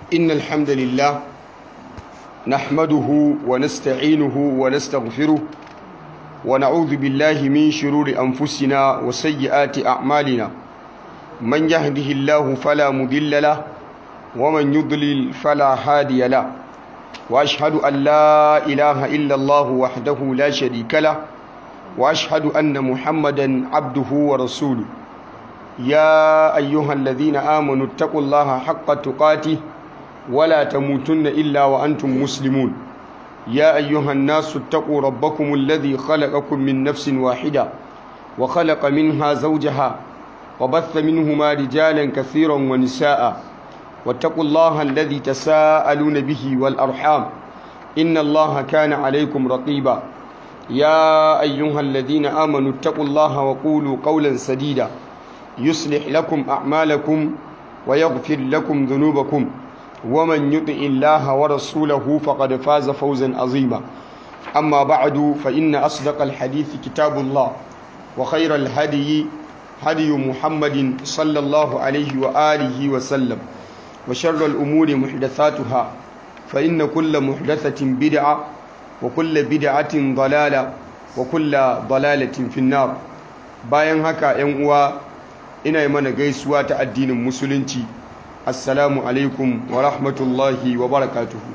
إن الحمد لله نحمده ونستعينه ونستغفره ونعوذ بالله من شرور أنفسنا وسيئات أعمالنا من يهده الله فلا مضل له ومن يضلل فلا هادي له وأشهد أن لا إله إلا الله وحده لا شريك له وأشهد أن محمدا عبده ورسوله يا أيها الذين آمنوا اتقوا الله حق تقاته ولا تموتن إلا وأنتم مسلمون يا أيها الناس اتقوا ربكم الذي خلقكم من نفس واحدة وخلق منها زوجها وبث منهما رجالا كثيرا ونساء واتقوا الله الذي تساءلون به والأرحام إن الله كان عليكم رقيبا يا أيها الذين آمنوا اتقوا الله وقولوا قولا سديدا يصلح لكم أعمالكم ويغفر لكم ذنوبكم ومن يطع الله ورسوله فقد فاز فوزا عظيما أما بعد فإن أصدق الحديث كتاب الله وخير الهدي هدي محمد صلى الله عليه وآله وسلم وشر الأمور محدثاتها فإن كل محدثة بدعة وكل بدعة ضلالة وكل ضلالة في النار bayan haka ‘yan uwa ina yi mana gaisuwa ta addinin musulunci assalamu alaikum wa rahmatullahi wa barakatuhu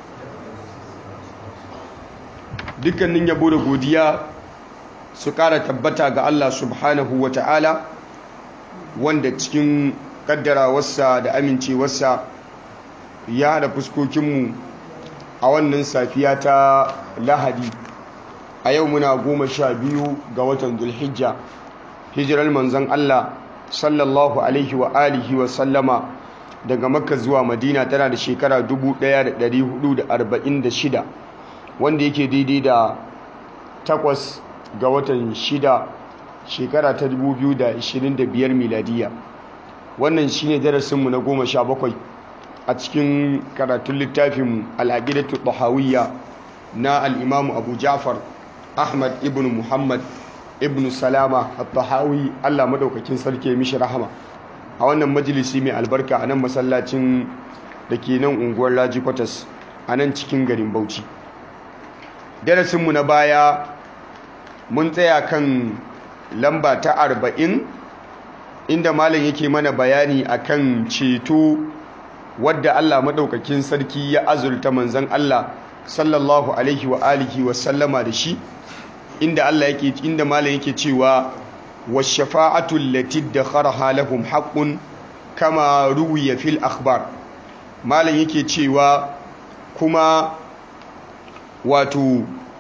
dukkanin yabo da godiya su kara tabbata ga Allah subhanahu wa ta'ala wanda cikin kaddarawarsa da amincewarsa ya haɗa fuskokinmu a wannan safiya ta lahadi a yau muna goma sha biyu ga watan zulhijja hijirar manzon Allah sallallahu alaihi wa alihi wa sallama daga makka zuwa madina tana da shekara 1446 wanda yake daidai da takwas ga watan shida shekara ta 2025 miladiya wannan shine darasinmu na goma sha bakwai a cikin karatun littafin al'aqidatu tahawiyya na al'imamu abu ja'far ahmad ibn muhammad ibn salama at-tahawi Allah madaukakin sarki mishi rahama a wannan majalisi mai albarka a nan masallacin da ke nan unguwar Laji Kwatas a nan cikin garin Bauchi darasinmu na baya mun tsaya kan lamba ta arba'in inda malam yake mana bayani akan ceto wadda Allah madaukakin sarki ya azurta manzon Allah sallallahu alaihi wa alihi wa sallama da shi inda Allah yake inda malam yake cewa washafa'atu allati dakharaha lahum haqqun kama ruwiya fil akhbar malam yake cewa kuma wato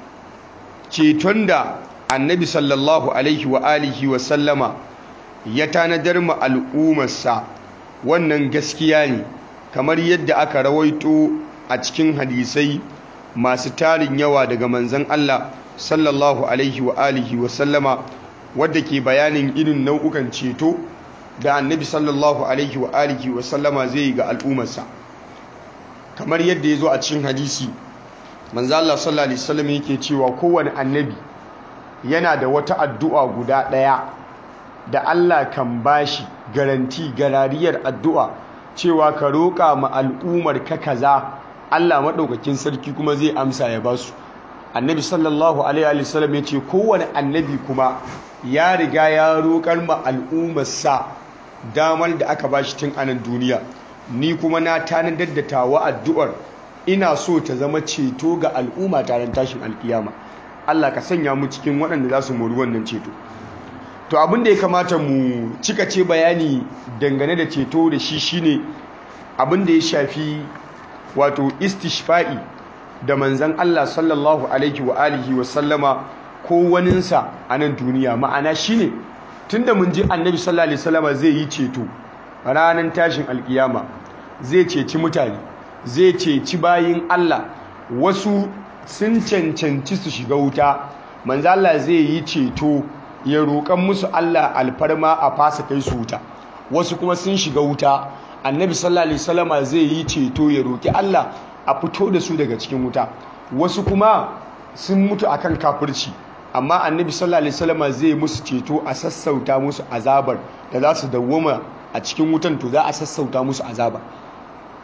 ceton da annabi sallallahu alaihi wa alihi wa sallama ya tanadar ma al'ummarsa wannan gaskiya ne kamar yadda aka rawaito a cikin hadisai masu tarin yawa daga manzon Allah sallallahu alaihi wa alihi wa sallama wadda ke bayanin irin nau'ukan ceto da annabi sallallahu alaihi wa alihi wa sallama zai yi ga al'ummarsa kamar yadda ya zo a cikin hadisi manzo Allah sallallahu alaihi wasallam yake cewa kowane annabi yana da wata addu'a guda ɗaya da Allah kan bashi garanti garariyar addu'a cewa ka roƙa ma al'ummar ka kaza Allah maɗaukakin sarki kuma zai amsa ya basu annabi sallallahu alaihi wasallam ya ce kowane annabi kuma ya riga ya roƙar ma al'ummarsa damar da aka bashi tun anan duniya ni kuma na tanadar da tawa addu'ar ina so ta zama ceto ga al'umma taron tashin alkiyama Allah ka sanya mu cikin waɗanda za su mori wannan ceto to abin da ya kamata mu cika ce bayani dangane da ceto da shi shine abin da ya shafi wato istishfa'i da manzan Allah sallallahu alaihi wa alihi wa sallama ko waninsa a nan duniya ma'ana shine tunda mun ji annabi sallallahu alaihi wasallama zai yi ceto ranar tashin alkiyama zai ceci mutane zai ceci bayin Allah wasu sun cancanci su shiga wuta manzo Allah zai yi ceto ya roƙan musu Allah alfarma a fasa kai su wuta wasu kuma sun shiga wuta annabi sallallahu alaihi wasallama zai yi ceto ya roƙi Allah a fito da su daga cikin wuta wasu kuma sun mutu akan kafirci amma annabi sallallahu alaihi wasallama zai musu ceto a sassauta musu azabar da za su dawwama a cikin wutan to za a sassauta musu azaba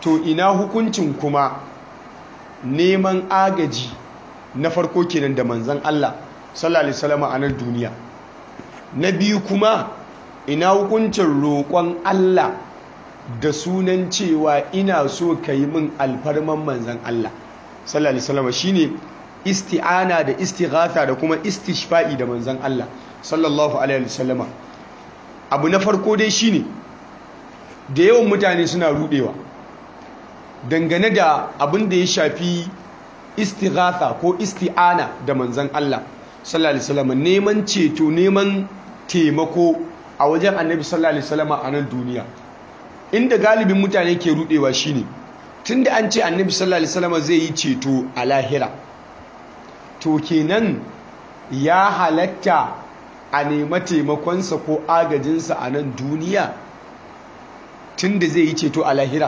to ina hukuncin kuma neman agaji na farko kenan da manzan Allah sallallahu alaihi wasallam a nan duniya na biyu kuma ina hukuncin roƙon Allah da sunan cewa ina so ka yi min alfarman manzan Allah sallallahu alaihi wasallam shine isti'ana da istighatha da kuma istishfa'i da manzan Allah sallallahu alaihi wasallam abu na farko dai shine da yawan mutane suna rudewa dangane da abin da ya shafi istighatha ko isti'ana da manzan Allah sallallahu alaihi wasallam neman ceto neman taimako a wajen annabi sallallahu alaihi wasallam a nan duniya inda galibin mutane ke rudewa shine tunda an ce annabi sallallahu alaihi wasallam zai yi ceto a lahira to kenan ya halatta a nema taimakonsa ko agajinsa a nan duniya tunda zai yi ceto a lahira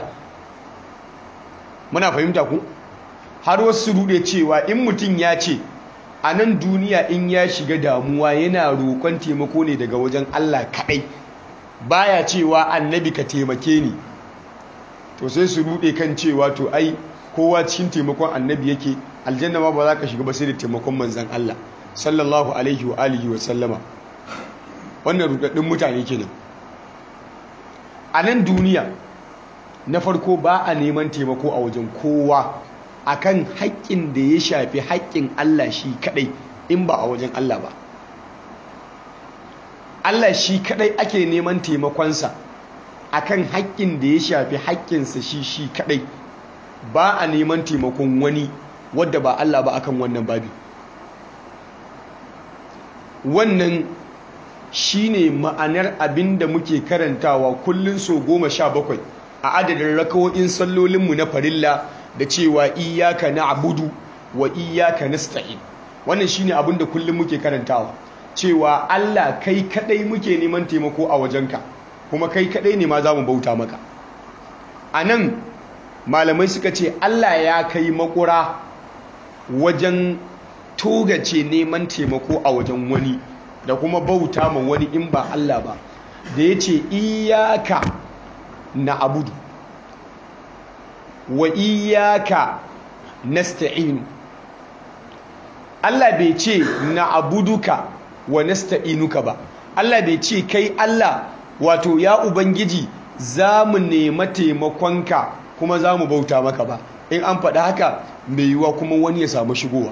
muna fahimta ku har wasu rude cewa in mutum ya ce a nan duniya in ya shiga damuwa yana roƙon taimako ne daga wajen Allah kaɗai baya cewa annabi ka taimake ni to sai su rude kan cewa to ai kowa cikin taimakon annabi yake aljanna ma ba za ka shiga ba sai da taimakon manzan Allah sallallahu alaihi wa alihi wa sallama wannan rudaddin mutane kenan a nan duniya na farko ba a neman taimako a wajen kowa akan haƙƙin da ya shafi haƙƙin Allah shi kadai in ba a wajen Allah ba Allah shi kadai ake neman taimakonsa akan haƙƙin da ya shafi haƙƙinsa shi shi kadai ba a neman taimakon wani wadda ba Allah ba akan wannan babi wannan shine ma'anar abin da muke karantawa kullun so goma sha bakwai a adadin rakawo'in sallolinmu na farilla da cewa iyaka na abudu wa iyaka nasta'in wannan shine abin da kullum muke karantawa cewa Allah kai kadai muke neman taimako a wajenka kuma kai kadai ne ma za mu bauta maka a nan malamai suka ce Allah ya kai makura wajen togace neman taimako a wajen wani da kuma bauta ma wani in ba Allah ba da ya ce iyaka na abudu wa iyaka nasta'inu Allah bai ce na abuduka wa nasta'inuka ba Allah bai ce kai Allah wato ya ubangiji za mu nema taimakonka kuma za mu bauta maka ba in an faɗa haka mai yiwuwa kuma wani ya samu shigowa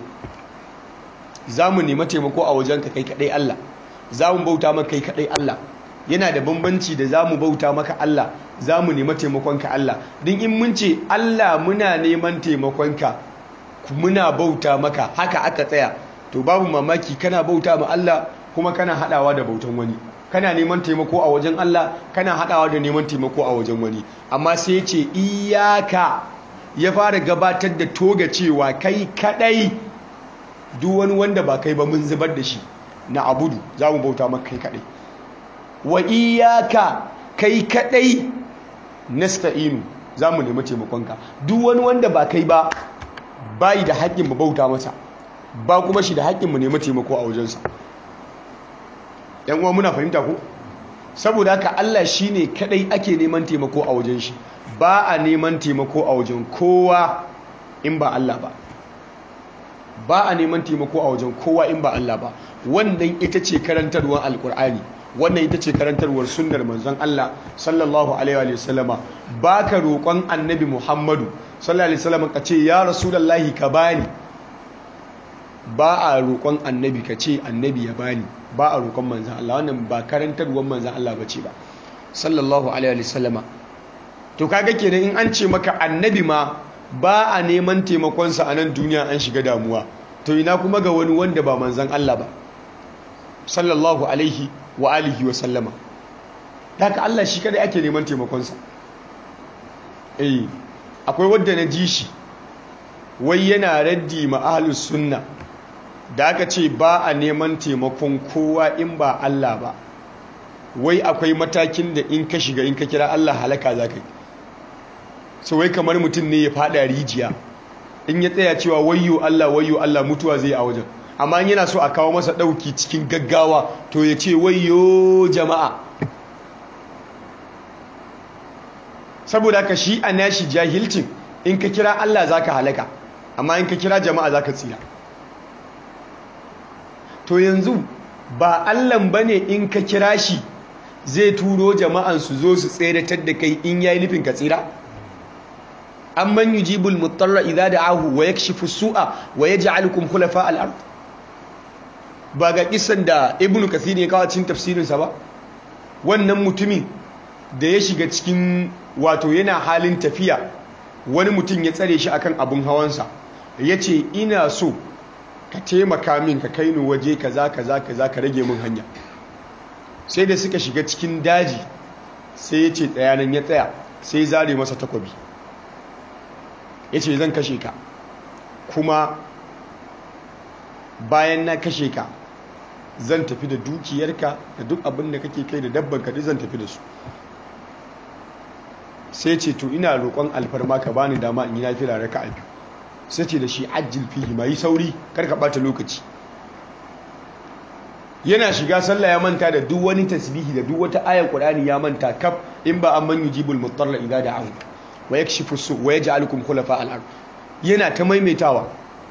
za mu nema taimako a wajenka kai kaɗai Allah za mu bauta maka kai kaɗai Allah yana da bambanci da za mu bauta maka Allah za mu nema taimakonka Allah din in mun ce Allah muna neman taimakonka muna bauta maka haka aka tsaya to babu mamaki kana bauta ma Allah kuma kana haɗawa da bautan wani kana neman taimako a wajen Allah kana haɗawa da neman taimako a wajen wani amma sai ce iyaka ya fara gabatar da toga cewa kai kadai duk wani wanda ba kai ba mun zubar da shi na abudu za mu bauta maka kai kadai wa iyaka kai kadai nasta'inu za mu nemi taimakonka duk wani wanda ba kai ba bayi da haƙƙin mu bauta masa ba kuma shi da haƙƙin mu nemi taimako a wajensa yan uwa muna fahimta ko saboda haka Allah shine kadai ake neman taimako a wajen shi ba a neman taimako a wajen kowa in ba Allah ba ba a neman taimako a wajen kowa in ba Allah ba wannan ita ce karantarwar alkur'ani wannan ita ce karantarwar sunnar manzon Allah sallallahu alaihi wa sallama baka roƙon annabi Muhammadu sallallahu alaihi wa sallama ka ce ya rasulullahi ka bani ba a roƙon annabi ka ce annabi ya bani ba a roƙon manzan Allah wannan ba karantarwar manzan Allah bace ba sallallahu alaihi wa sallama to kaga kenan in an ce maka annabi ma ba a neman taimakonsa a nan duniya an shiga damuwa to ina kuma ga wani wanda ba manzan Allah ba sallallahu alaihi wa alihi wa sallama haka Allah shi kada ake neman taimakonsa eh akwai wanda na ji shi wai yana raddi ma ahlus sunna da aka ce ba a neman taimakon kowa in ba Allah ba wai akwai matakin da in ka shiga in ka kira Allah halaka za ka yi so wai kamar mutum ne ya fada rijiya in ya tsaya cewa wayyo Allah wayyo Allah mutuwa zai a wajen amma yana so a kawo masa dauki cikin gaggawa to ya ce wayyo jama'a saboda ka shi a nashi jahilcin in ka kira Allah za ka halaka amma in ka kira jama'a za ka tsira to yanzu ba Allahn ba ne in ka kira shi zai turo jama'an su zo su tseratar da kai in yayi nufin ka tsira amman yujibul mutarra idza da'ahu wa yakshifu su'a wa yaj'alukum khulafa al-ard ba ga kisan da ibnu kathir ya kawo cikin tafsirin sa ba wannan mutumin da ya shiga cikin wato yana halin tafiya wani mutum ya tsare shi akan abun hawansa yace ina so ka taimaka min ka kai ni waje kaza kaza kaza ka rage min hanya sai da suka shiga cikin daji sai ya ce tsayanan ya tsaya sai zare masa takwabi ya ce zan kashe ka kuma bayan na kashe ka zan tafi da dukiyarka da duk abin da kake kai da dabban ka zan tafi da su sai ce to ina roƙon alfarma ka bani dama in yi nafila raka a biyu sai ce da shi ajil fihi ma yi sauri kar ka bata lokaci yana shiga sallah ya manta da duk wani tasbihi da duk wata ayar qur'ani ya manta kaf in ba amman yujibul mutarra idza da'ahu wa yakshifu su wa yaj'alukum khulafa al-ard yana ta maimaitawa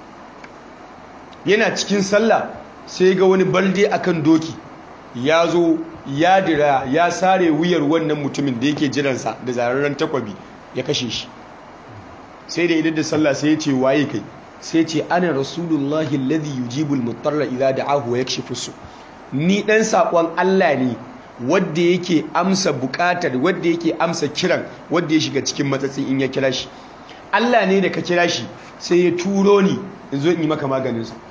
yana cikin sallah sai ga wani balde akan doki ya zo ya dira ya sare wuyar wannan mutumin da yake jiransa da zararren takwabi ya kashe shi sai da idan da sallah sai ya ce waye kai sai ce ana rasulullahi alladhi yujibul mutarra idza da'ahu wa yakshifu su ni dan sakon Allah ne wanda yake amsa bukatar wanda yake amsa kiran wanda ya shiga cikin matsatsin in ya kira shi Allah ne da ka kira shi sai ya turo ni in zo in yi maka maganin sa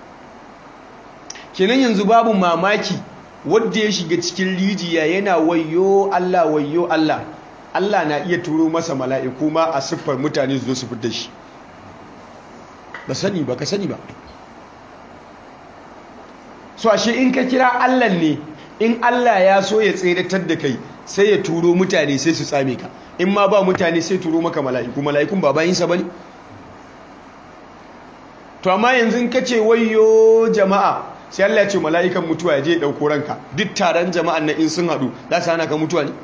kenan yanzu babu mamaki wanda ya shiga cikin rijiya yana wayyo Allah wayyo Allah Allah na iya turo masa mala'iku ma a siffar mutane su zo su fitar shi ba sani ba ka sani ba so ashe in ka kira Allah ne in Allah ya so ya tseratar da kai sai ya turo mutane sai su tsame ka in ma ba mutane sai turo maka mala'iku mala'ikun ba bayinsa ba ne to amma yanzu ka ce wayo jama'a sai Allah ya ce mala'ikan mutuwa ya je ya ɗauko ranka duk taron jama'an na in sun haɗu za su hana ka mutuwa ne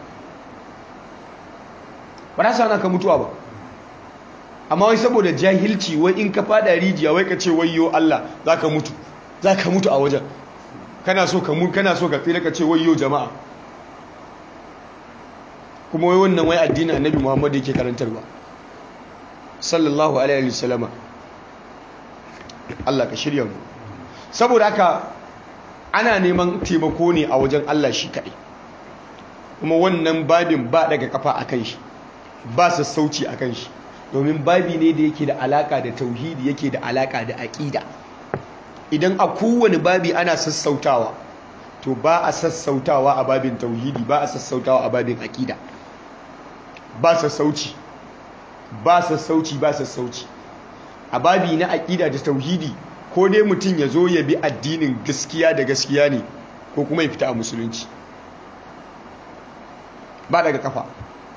ba za su hana ka mutuwa ba amma wai saboda jahilci wai in ka fada rijiya wai ka ce wayo Allah za ka mutu za ka mutu a wajen kana so ka mu kana so ka tsira ka ce wayo jama'a kuma wai wannan wai addinin annabi Muhammad yake karantarwa sallallahu alaihi wasallama Allah ka shirya mu saboda haka ana neman taimako ne a wajen Allah shi kaɗai kuma wannan babin ba daga kafa akan shi ba sassauci akan shi domin babi ne da yake da alaka da tauhidi yake da alaka da aƙida idan a kowane babi ana sassautawa to ba a sassautawa a babin tauhidi ba a sassautawa a babin aƙida ba sassauci ba sassauci ba sassauci a babi na aƙida da tauhidi ko dai mutum ya zo ya bi addinin gaskiya da gaskiya ne ko kuma ya fita a musulunci ba daga kafa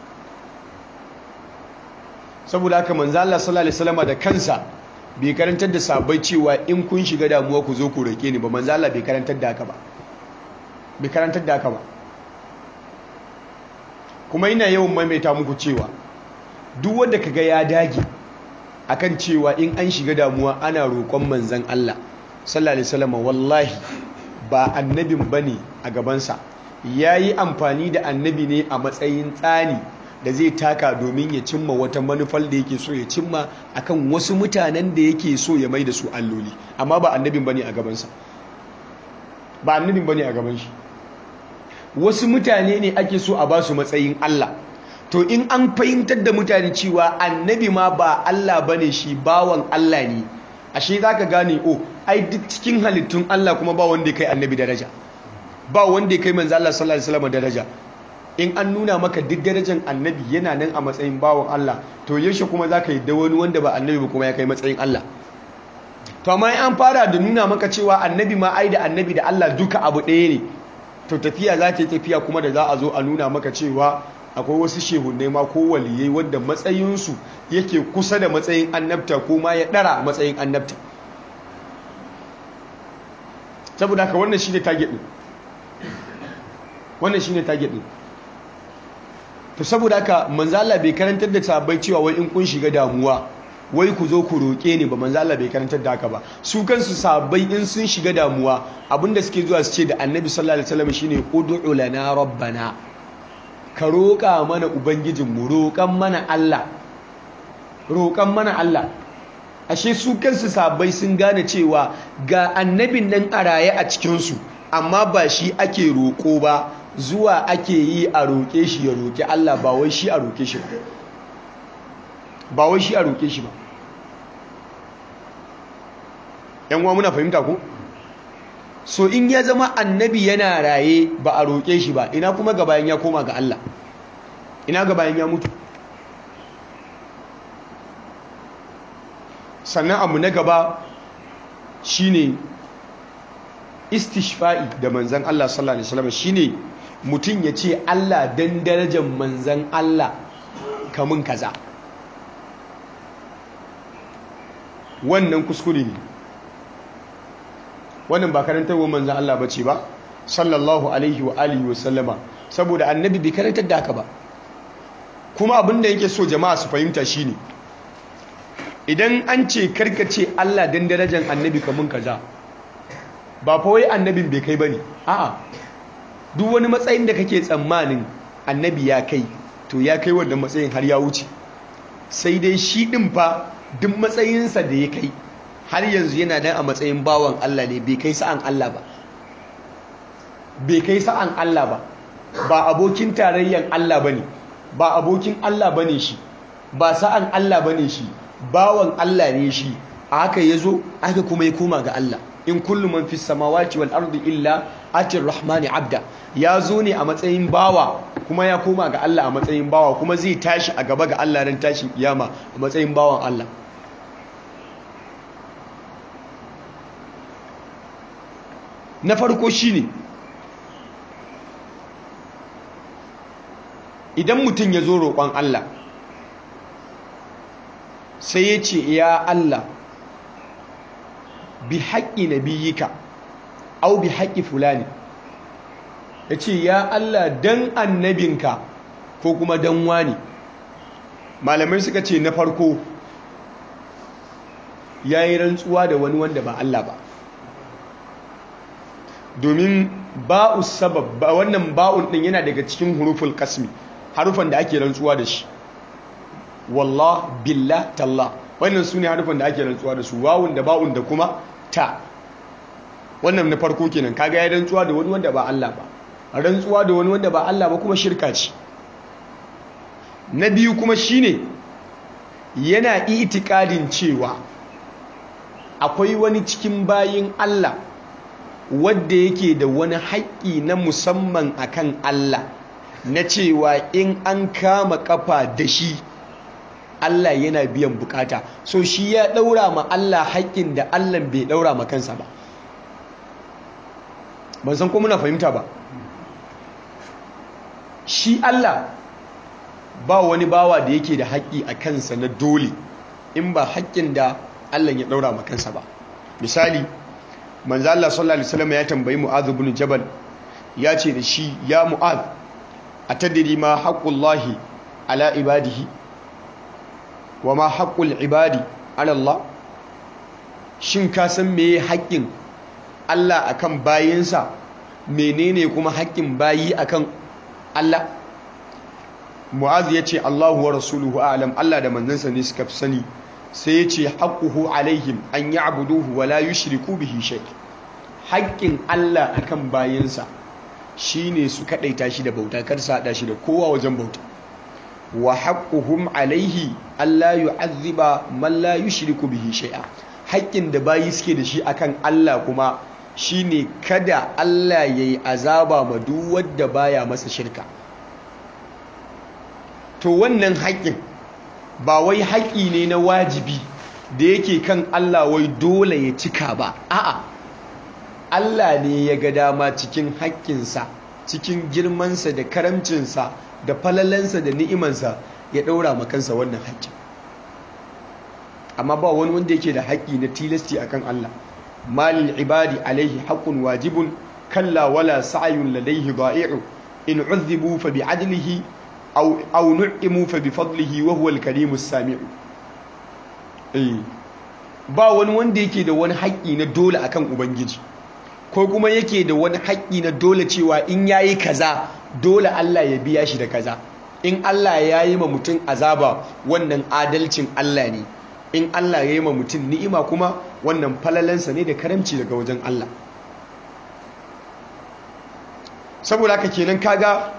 saboda haka manzo Allah sallallahu alaihi wasallam da kansa bai karantar da sabai cewa in kun shiga damuwa ku zo ku roke ni ba manzo Allah bai karantar da haka ba bai karantar da haka ba kuma ina yawan maimaita muku cewa duk wanda kaga ya dage akan cewa in an shiga damuwa ana roƙon manzon Allah sallallahu alaihi wasallam wallahi ba annabin bane a gabansa yayi amfani da annabi ne a matsayin tsani da zai taka domin ya cimma wata manufar da yake so ya cimma akan wasu mutanen da yake so ya mai da su alloli amma ba annabin bane a gabansa ba annabin bane a gaban shi wasu mutane ne ake so a ba su matsayin Allah to in an fahimtar da mutane cewa annabi ma ba Allah bane shi bawan Allah ne ashe zaka gane oh ai duk cikin halittun Allah kuma ba wanda ya kai annabi daraja ba wanda ya kai manzo Allah sallallahu alaihi wasallam daraja in an nuna maka duk darajar annabi yana nan a matsayin bawan Allah to yaushe kuma za ka yi da wani wanda ba annabi ba kuma ya kai matsayin Allah to amma an fara da nuna maka cewa annabi ma ai da annabi da Allah duka abu ɗaya ne to tafiya za ta yi tafiya kuma da za a zo a nuna maka cewa akwai wasu shehunai ma ko waliyai wanda matsayinsu yake kusa da matsayin annabta ko ma ya ɗara matsayin annabta saboda haka wannan shi ne target ɗin wannan shi ne target ɗin to saboda haka manzo Allah bai karantar da sahabbai cewa wai in kun shiga damuwa wai ku zo ku roƙe ni ba manzo Allah bai karantar da haka ba su kansu sahabbai in sun shiga damuwa abinda suke zuwa su ce da annabi sallallahu alaihi wasallam shine ud'u lana rabbana ka roƙa mana ubangijinmu roƙan mana Allah roƙan mana Allah ashe su kansu sahabbai sun gane cewa ga annabin nan a raye a cikinsu amma ba shi ake roƙo ba zuwa ake yi a roƙe shi ya roƙi Allah ba wai shi a roƙe shi ba ba wai shi a roƙe shi ba yan uwa muna fahimta ko so in ya zama annabi yana raye ba a roƙe shi ba ina kuma ga bayan ya koma ga Allah ina ga bayan ya mutu sannan abu na gaba shine istishfa'i da manzan Allah sallallahu alaihi wasallam shine mutum ya ce Allah dan darajar manzan Allah kamun kaza wannan kuskure ne wannan ba karantarwar manzan Allah bace ba sallallahu alaihi wa alihi wa sallama saboda annabi bai karantar da haka ba kuma abin da yake so jama'a su fahimta shine idan an ce karkace Allah dan darajar annabi kamun kaza ba fa wai annabin bai kai bane a'a duk wani matsayin da kake tsammanin annabi ya kai to ya kai wannan matsayin har ya wuce sai dai shi din fa duk matsayinsa da ya kai har yanzu yana dan a matsayin bawan Allah ne bai kai sa'an Allah ba bai kai sa'an Allah ba ba abokin tarayyan Allah bane ba abokin Allah bane shi ba sa'an Allah bane shi bawan Allah ne shi a haka yazo aka kuma ya koma ga Allah in kullu man fis samawati wal ardi illa atir rahmani abda ya zo ne a matsayin bawa kuma ya koma ga Allah a matsayin bawa kuma zai tashi a gaba ga Allah ran tashin kiyama a matsayin bawan Allah na farko shine idan mutum ya zo roƙon Allah sai ya ce ya Allah bi haƙƙi nabiyika au bi haƙƙi fulani ya ce ya Allah dan annabinka ko kuma dan wani malamai suka ce na farko ya yi rantsuwa da wani wanda ba Allah ba domin ba'u sabab ba wannan ba'un din yana daga cikin huruful kasmi harufan da ake rantsuwa da shi wallah billah tallah wannan su ne harufan da ake rantsuwa da su wawun da ba'un da kuma ta wannan na farko kenan kaga ya rantsuwa da wani wanda ba Allah ba rantsuwa da wani wanda ba Allah ba kuma shirka ce na biyu kuma shine yana itikadin cewa akwai wani cikin bayin Allah wadda yake da wani haƙƙi na musamman akan Allah na cewa in an kama kafa da shi Allah yana biyan bukata so shi ya ɗaura ma Allah haƙƙin da Allah bai ɗaura ma kansa ba ban san ko muna fahimta ba shi Allah ba wani bawa da yake da haƙƙi a kansa na dole in ba haƙƙin da Allah ya ɗaura ma kansa ba misali manzo Allah sallallahu alaihi wasallam ya tambayi Mu'adh ibn Jabal ya ce da shi ya Mu'adh atadri ma haqqullahi ala ibadihi wa ma haqqul ibadi ala Allah shin ka san meye haƙƙin Allah akan bayinsa menene kuma haƙƙin bayi akan Allah Mu'adh ya ce Allahu wa rasuluhu a'lam Allah da manzansa ne suka fi sani sai ya ce haƙuhu alaihim an yi abuduhu wa la yushriku bihi shay haƙƙin Allah akan bayansa shine su kaɗaita shi da bauta kar su haɗa shi da kowa wajen bauta wa haqquhum alaihi alla yu'azziba man la yushriku bihi shay'a haƙƙin da bayi suke da shi akan Allah kuma shine kada Allah yayi azaba ma duk wanda baya masa shirka to wannan haƙƙin ba wai haƙi ne na wajibi da yake kan Allah wai dole ya cika ba a'a Allah ne ya ga dama cikin haƙƙinsa cikin girmansa da karamcinsa da falalansa da ni'imansa ya ɗaura makansa wannan haƙƙin amma ba wani wanda yake da haƙƙi na tilasti akan Allah malin ibadi alaihi haƙƙun wajibun kalla wala sa'ayun ladaihi da'i'u in uzzibu fa bi'adlihi aw aw nu'imu fa bi fadlihi wa huwa al-karimus sami'u eh ba wani wanda yake da wani haƙƙi na dole akan ubangiji ko kuma yake da wani haƙƙi na dole cewa in yayi kaza dole Allah ya biya shi da kaza in Allah ya yi ma mutum azaba wannan adalcin Allah ne in Allah ya yi ma mutum ni'ima kuma wannan falalansa ne da karamci daga wajen Allah saboda haka kenan kaga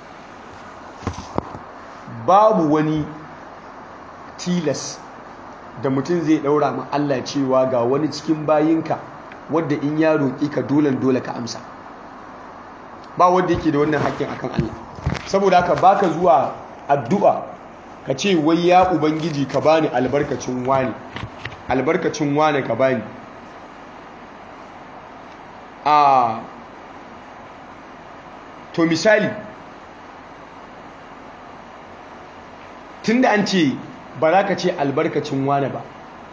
babu wani tilas da mutum zai daura ma Allah cewa ga wani cikin bayinka wadda in ya roƙi ka dolen dole ka amsa ba wanda yake da wannan haƙƙin akan Allah saboda haka baka zuwa addu'a ka ce wai ya ubangiji ka bani albarkacin wani albarkacin wani ka bani a to misali tunda an ce ba za ka ce albarkacin wani ba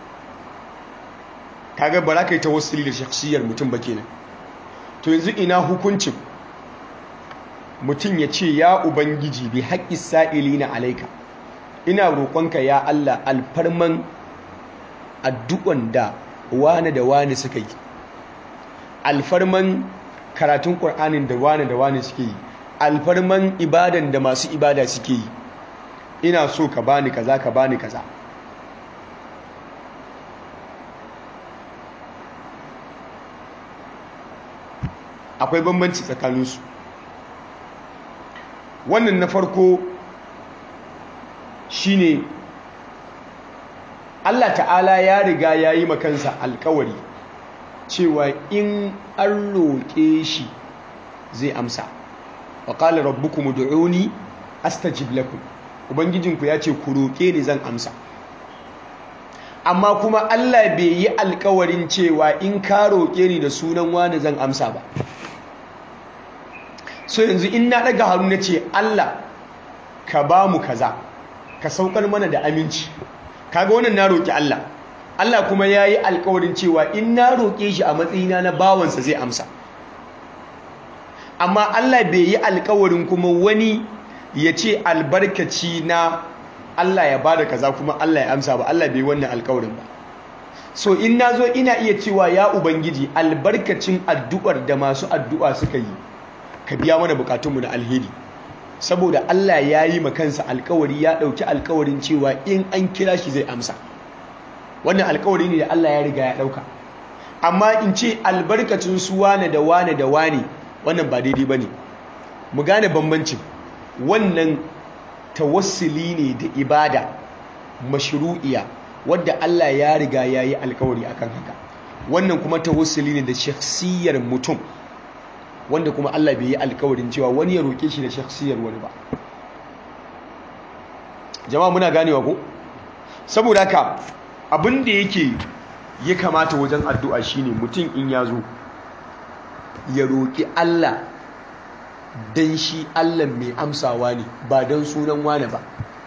kaga ba za ka yi ta wasu da shaksiyar mutum ba kenan to yanzu ina hukuncin mutum ya ce ya ubangiji bi haƙƙi sa'ili na alaika ina roƙonka ya Allah alfarman addu'an da wane da wane suka yi alfarman karatun ƙur'anin da wane da wane suke yi alfarman ibadan da masu ibada suke yi ina so ka bani kaza ka bani kaza akwai bambanci tsakaninsu wannan na farko shine Allah ta'ala ya riga ya yi makansa alkawari cewa in an roƙe shi zai amsa wa ƙala rabbukum ud'uni astajib lakum ubangijinku ya ce ku roƙe ni zan amsa amma kuma Allah bai yi alkawarin cewa in ka roƙe ni da sunan wani zan amsa ba so yanzu in na daga hannu na ce Allah ka ba mu kaza ka saukar mana da aminci kaga wannan na roƙi Allah Allah kuma ya yi alkawarin cewa in na roƙe shi a matsayina na bawansa zai amsa amma Allah bai yi alkawarin kuma wani ya ce albarkaci na Allah ya bada kaza kuma Allah ya amsa ba Allah bai wannan alkawarin ba so in na zo ina iya cewa ya ubangiji albarkacin addu'ar da masu addu'a suka yi ka biya mana bukatunmu na alheri saboda Allah ya yi kansa alkawari ya ɗauki alkawarin cewa in an kira shi zai amsa wannan alkawari ne da Allah ya riga ya ɗauka amma in ce albarkacin su wane da wane da wane wannan ba daidai ba ne mu gane bambancin wannan tawassuli ne da ibada mashru'iya wadda Allah ya riga ya yi alkawari akan haka wannan kuma tawassuli ne da shakhsiyar mutum wanda kuma Allah bai yi alkawarin cewa wani ya roƙe shi da shakhsiyar wani ba jama'a muna ganewa ko saboda haka abin da yake ya kamata wajen addu'a shine mutum in ya zo ya roƙi Allah dan shi Allah mai amsawa ne ba dan sunan wani ba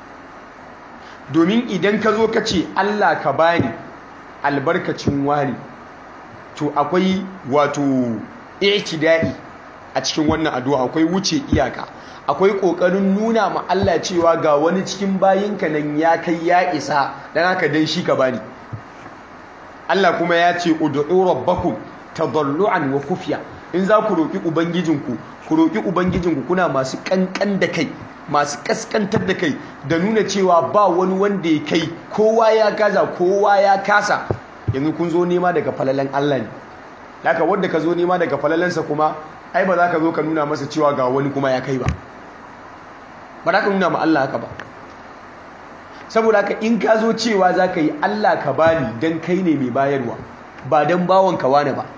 domin idan ka zo ka ce Allah ka bani albarkacin wani to akwai wato i'tida'i a cikin wannan addu'a akwai wuce iyaka akwai kokarin nuna ma Allah cewa ga wani cikin bayinka nan ya kai ya isa dan haka dan shi ka bani Allah kuma ya ce ud'u rabbakum tadarruan wa khufya in za ku roki ubangijinku ku roki ubangijinku kuna masu kankan da kai masu kaskantar da kai da nuna cewa ba wani wanda ya kai kowa ya gaza kowa ya kasa yanzu kun zo nema daga falalan Allah ne haka wanda ka zo nema daga falalansa kuma ai ba za ka zo ka nuna masa cewa ga wani kuma ya kai ba ba za ka nuna ma Allah haka ba saboda haka in ka zo cewa za ka yi Allah ka bani don kai ne mai bayarwa ba don bawon ka wane ba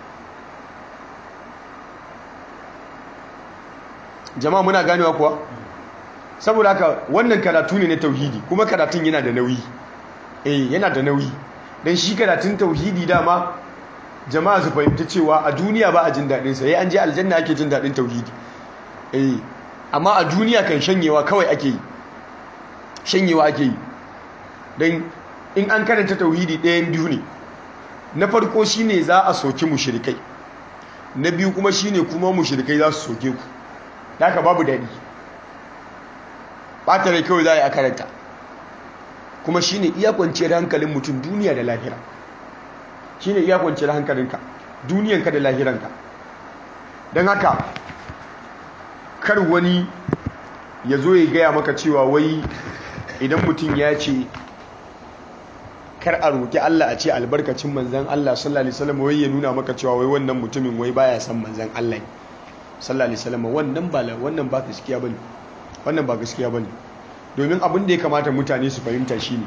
jama'a muna ganewa kuwa saboda haka wannan karatu ne na tauhidi kuma karatun yana da nauyi eh yana da nauyi don shi karatun tauhidi dama jama'a su fahimci cewa a duniya ba a jin daɗin sa an je aljanna ake jin daɗin tauhidi eh amma a duniya kan shanyewa kawai ake yi shanyewa ake yi don in an karanta tauhidi ɗayan biyu ne na farko shine za a soki mushrikai na biyu kuma shine kuma mushrikai za su soke ku haka babu daɗi ɓata rai kawai za a yi a karanta kuma shi ne iya kwanciyar hankalin mutum duniya da lahira shi ne iya kwanciyar hankalinka duniyanka da lahiranka don haka kar wani ya zo ya gaya maka cewa wai idan mutum ya ce kar a roƙi Allah a ce albarkacin manzan Allah sallallahu alaihi wasallam wai ya nuna maka cewa wai wannan mutumin wai baya san manzan Allah ne sallallahu alaihi wasallam wannan ba wannan ba gaskiya bane wannan ba gaskiya bane domin abin da ya kamata mutane su fahimta shine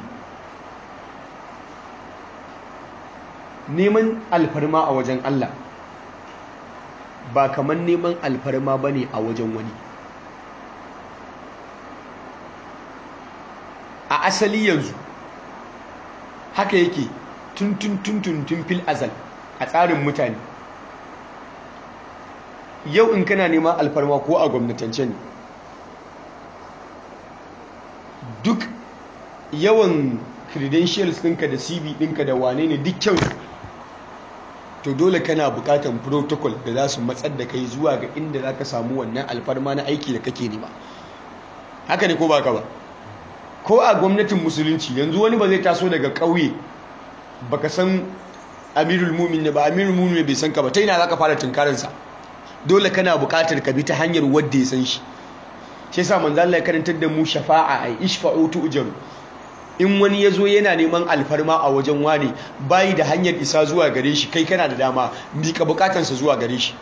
neman alfarma a wajen Allah ba kamar neman alfarma bane a wajen wani a asali yanzu haka yake tun tun tun tun tun fil azal a tsarin mutane yau in kana neman alfarma ko a gwamnatance ne duk yawan credentials ɗinka da cv ɗinka da wane ne duk kyau to dole kana buƙatar protocol da za su matsar da kai zuwa ga inda za ka samu wannan alfarma na aiki da kake nema haka ne ko ba ka ba ko a gwamnatin musulunci yanzu wani ba zai taso daga ƙauye baka san amirul mumin ne ba amirul mumin bai san ka ba ta ina za ka fara tunkarinsa dole kana buƙatar ka bi ta hanyar wadda ya san shi shi yasa manzo Allah ya karantar da mu shafa'a ai ishfa'u tu'jaru in wani yazo yana neman alfarma a wajen wani bayi da hanyar isa zuwa gare shi kai kana da dama mika bukatansa zuwa gare shi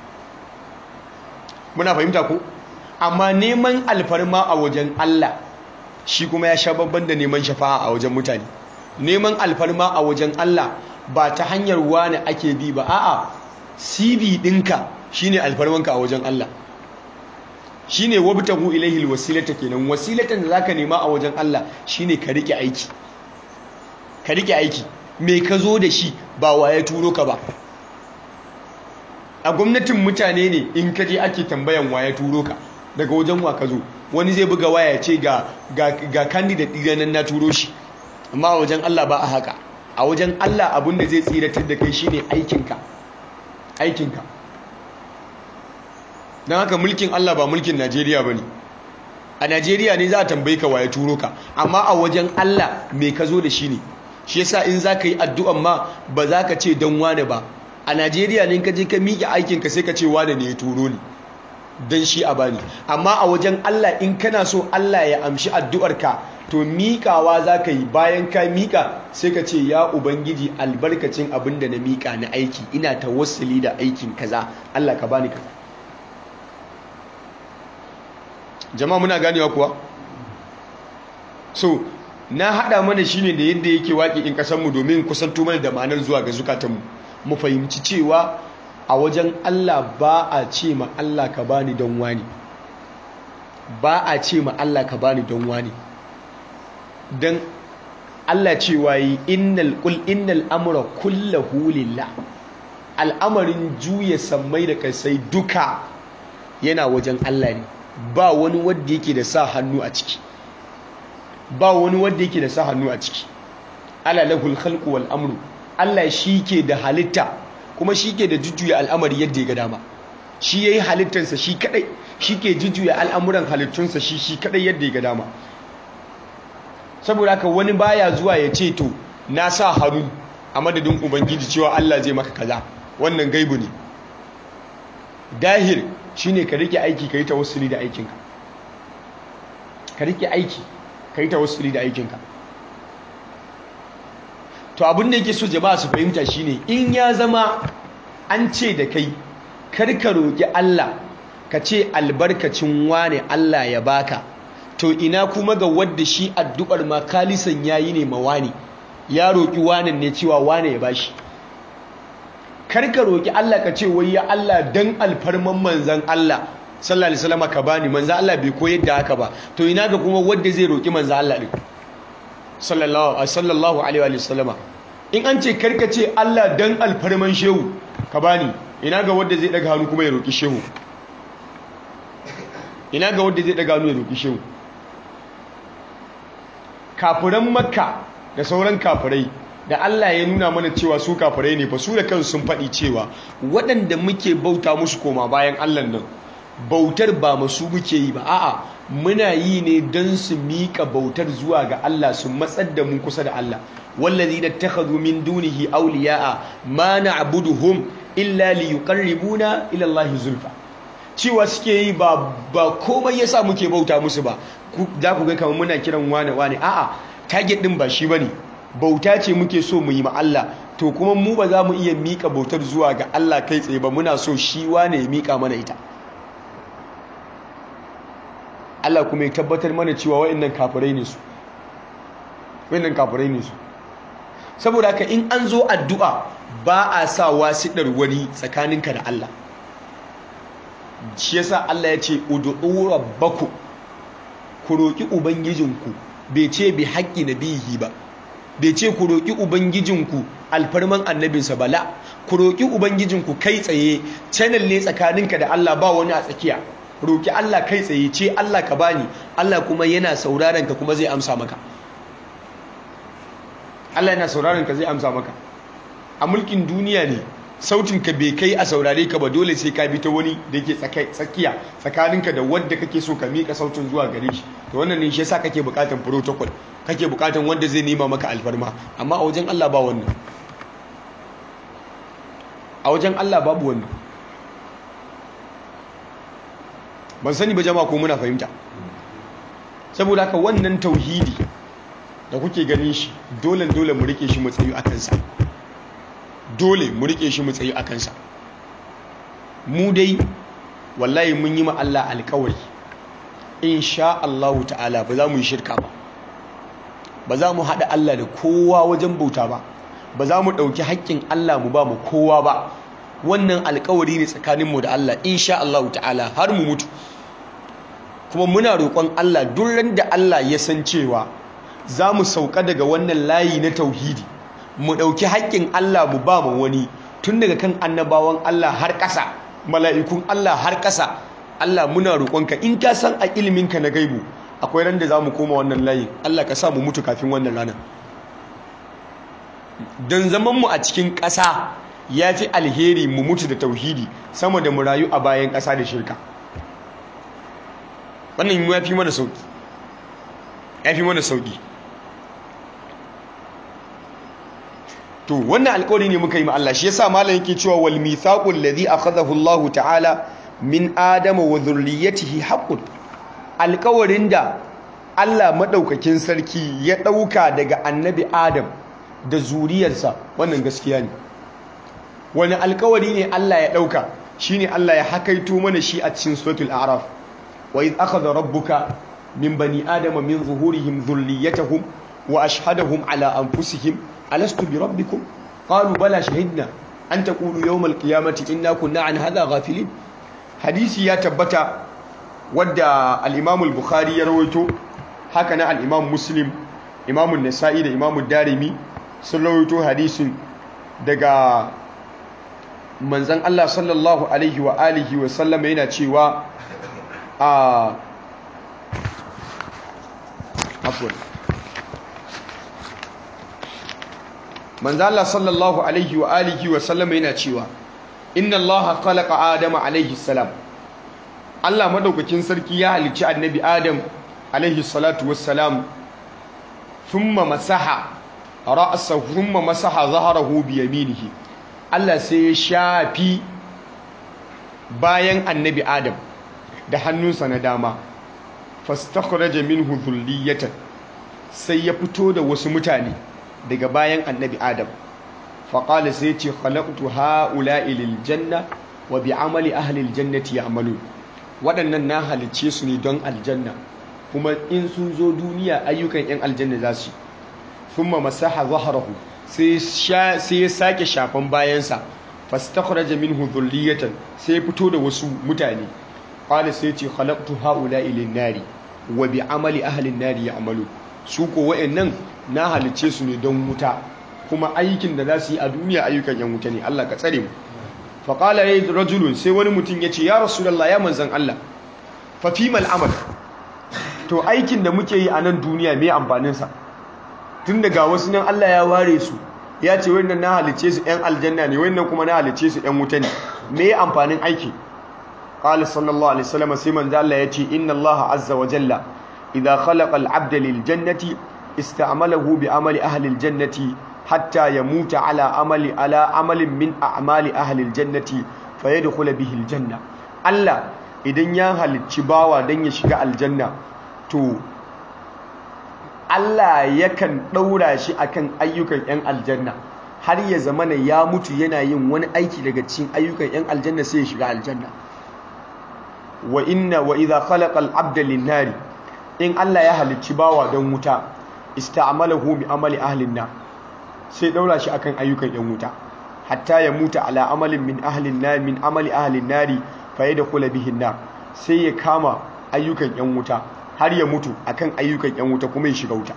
muna fahimta ko amma neman alfarma a wajen Allah shi kuma ya sha babban da neman shafa'a a wajen mutane neman alfarma a wajen Allah ba ta hanyar wani ake bi ba a'a CV ɗinka shine alfarmanka a wajen Allah shine wabtahu ilaihi alwasilata kenan wasilatan da zaka nema a wajen Allah shine ka rike aiki ka rike aiki me ka zo da shi ba waye turo ka ba a gwamnatin mutane ne in ka je ake tambayan waye turo ka daga wajen wa ka zo wani zai buga waya ce ga ga ga candidate ɗin nan na turo shi amma a wajen Allah ba a haka a wajen Allah abin da zai tsiratar da kai shine aikinka aikinka don haka mulkin Allah ba mulkin Najeriya ba ne a Najeriya ne za a tambayi ka waye turo ka amma a wajen Allah mai ka zo da shi ne shi yasa in za ka yi addu'an ma ba za ka ce don wane ba a Najeriya ne ka je ka miƙe aikinka sai ka ce wane ne ya turo ni don shi a bani amma a wajen Allah in kana so Allah ya amshi addu'arka to miƙawa za ka yi bayan ka miƙa sai ka ce ya ubangiji albarkacin abin da na miƙa na aiki ina tawassuli da aikin kaza Allah ka bani kaza jama'a muna ganewa kuwa so na hada mana shine da yadda yake waƙi in kasanmu domin kusanto mana da ma'anar zuwa ga zukatanmu mu fahimci cewa a wajen Allah ba a ce ma Allah ka bani don wani ba a ce ma Allah ka bani don wani dan Allah cewa yi innal qul innal amra kullahu lillah al'amarin juya sammai da kasai duka yana wajen Allah ne ba wani wadda yake da sa hannu a ciki ba wani wadda yake da sa hannu a ciki ala lahul khalqu wal amru Allah shi ke da halitta kuma shi ke da jujjuya al'amari yadda ya ga dama shi yayi halittarsa shi kadai shi ke jujjuya al'amuran halittunsa shi shi kadai yadda ya ga dama saboda haka wani baya zuwa ya ce to na sa hannu a madadin ubangiji cewa Allah zai maka kaza wannan gaibu ne dahir shine ka rike aiki ka yi tawassuli da aikinka ka rike aiki ka yi tawassuli da aikinka to abin da yake so jama'a su fahimta shine in ya zama an ce da kai karka roƙi Allah ka ce albarkacin wane Allah ya baka to ina kuma ga wadda shi addu'ar ma kalisan yayi ne ma wani ya roƙi wanan ne cewa wane ya bashi karka roƙi Allah ka ce wai ya Allah dan alfarman manzan Allah sallallahu alaihi wasallam ka bani manzan Allah bai koyar da haka ba to ina ga kuma wanda zai roƙi manzan Allah din sallallahu sallallahu alaihi wasallam in an ce karka ce Allah dan alfarman shehu ka bani ina ga wanda zai daga hannu kuma ya roƙi shehu ina ga wanda zai daga hannu ya roƙi shehu kafiran makka da sauran kafirai da Allah ya nuna mana cewa su kafirai ne fa su da kansu sun faɗi cewa waɗanda muke bauta musu koma bayan Allah nan bautar ba masu muke yi ba a'a muna yi ne don su miƙa bautar zuwa ga Allah su matsar da mu kusa da Allah wallazi da takhadhu min dunihi awliya'a ma na'buduhum illa liyuqarribuna ila Allah zulfa cewa suke yi ba ba komai yasa muke bauta musu ba za ku ga kamar muna kiran wane wane a'a target din ba shi bane bauta ce muke so mu yi ma Allah to kuma mu ba za mu iya mika bautar zuwa ga Allah kai tsaye ba muna so shi wane ya mika mana ita Allah kuma ya tabbatar mana cewa wayannan kafirai ne su wayannan kafirai ne su saboda haka in an zo addu'a ba a sa wasiɗar wani tsakaninka da Allah shi yasa Allah ya ce ud'u rabbakum ku roki ubangijinku bai ce bi haƙƙi nabihi ba bai ce ku roki ubangijinku alfarman annabinsa bala ku roki ubangijinku kai tsaye channel ne tsakaninka da Allah ba wani a tsakiya roki Allah kai tsaye ce Allah ka bani Allah kuma yana sauraron ka kuma zai amsa maka Allah yana sauraron ka zai amsa maka a mulkin duniya ne sautin ka bai kai a saurare ka ba dole sai ka bi ta wani da yake tsakiya tsakaninka da wanda kake so ka mika sautin zuwa gare shi to wannan ne shi yasa kake bukatan protocol kake bukatan wanda zai nema maka alfarma amma a wajen Allah ba wannan a wajen Allah babu wannan ban sani ba jama'a ko muna fahimta saboda haka wannan tauhidi da kuke ganin shi dole dole mu rike shi mu tsayu akan sa dole mu rike shi mu tsayu akan sa mu dai wallahi mun yi ma Allah alƙawari insha Allah ta'ala ba za mu yi shirka ba ba za mu haɗa Allah da kowa wajen bauta ba ba za mu ɗauki haƙƙin Allah mu ba mu kowa ba wannan alƙawari ne tsakaninmu da Allah insha Allah ta'ala har mu mutu kuma muna roƙon Allah duk da Allah ya san cewa za mu sauka daga wannan layi na tauhidi mu ɗauki haƙƙin Allah mu ba mu wani tun daga kan annabawan Allah har ƙasa mala'ikun Allah har ƙasa Allah muna roƙonka in ka san a iliminka na gaibu akwai ran da za mu koma wannan layin Allah ka sa mu mutu kafin wannan ranar don zamanmu a cikin ƙasa ya fi alheri mu mutu da tauhidi sama da mu rayu a bayan ƙasa da shirka wannan ya fi mana sauƙi ya fi mana sauƙi to wannan alƙawari ne muka yi ma Allah shi yasa malam yake cewa wal mithaqul ladhi akhadahu Allah ta'ala min adama wa dhurriyyatihi haqqun alƙawarin da Allah madaukakin sarki ya ɗauka daga annabi Adam da zuriyarsa wannan gaskiya ne wani alƙawari ne Allah ya ɗauka shine Allah ya hakaito mana shi a cikin suratul a'raf wa idh akhadha rabbuka min bani adama min zuhurihim dhurriyyatahum wa ashhadahum ala anfusihim alastu bi rabbikum qalu bala shahidna an taqulu yawm alqiyamati inna kunna an hadha ghafilin hadisi ya tabbata wadda al-imam al-bukhari ya rawaito haka na al-imam muslim imam an-nasa'i da imam ad-darimi sun rawaito hadisin daga manzon Allah sallallahu alaihi wa alihi wa sallama yana cewa a afwan manzo Allah sallallahu alaihi wa alihi wa sallama yana cewa inna Allah khalaqa adama alaihi salam Allah madaukakin sarki ya halicci annabi Adam alaihi salatu wassalam thumma masaha ra'sahu thumma masaha zahrahu bi yaminihi Allah sai ya shafi bayan annabi Adam da hannunsa na dama fastakhraja minhu dhulliyatan sai ya fito da wasu mutane daga bayan annabi adam faƙali sai ce khalaqtu ha'ula'i lil janna wa bi amali ahli aljannati ya'malun waɗannan na halicce su ne don aljanna kuma in sun zo duniya ayyukan yan aljanna za su thumma masaha zahrahu sai sai ya sake shafan bayansa fastakhraja minhu dhurriyatan sai fito da wasu mutane qala sai ce khalaqtu ha'ula'i lin nari wa bi amali ahli an-nari ya'malun su ko wa'annan na halice su ne don wuta kuma aikin da za su yi a duniya ayyukan yan wuta ne Allah ka tsare mu fa qala ya rajulun sai wani mutum ya ce ya rasulullah ya manzan Allah fa fimal amal to aikin da muke yi a nan duniya me amfanin sa tun daga wasu nan Allah ya ware su ya ce wannan na halice su yan aljanna ne wannan kuma na halice su yan wuta ne me amfanin aiki qala sallallahu alaihi wasallam sai manzo Allah yace inna Allah azza wa jalla idha khalaqa al-'abda lil jannati ista'malahu bi amali ahli al-jannati hatta yamuta ala amali ala amalin min a'mali ahli al-jannati fayadkhula bihi al-janna Allah idan ya halicci bawa dan ya shiga aljanna to Allah yakan ɗaura shi akan ayyukan 'yan aljanna har ya zamana ya mutu yana yin wani aiki daga cikin ayyukan 'yan aljanna sai ya shiga aljanna wa inna wa idha khalaqa al-'abda lin-nari in Allah ya halicci bawa don wuta ista'malahu bi amali ahli an sai ɗaura shi akan ayyukan 'yan wuta hatta ya mutu ala amalin min ahli an min amali ahli an-nari fa yadkhula bihi an sai ya kama ayyukan 'yan wuta har ya mutu akan ayyukan yan wuta kuma ya shiga wuta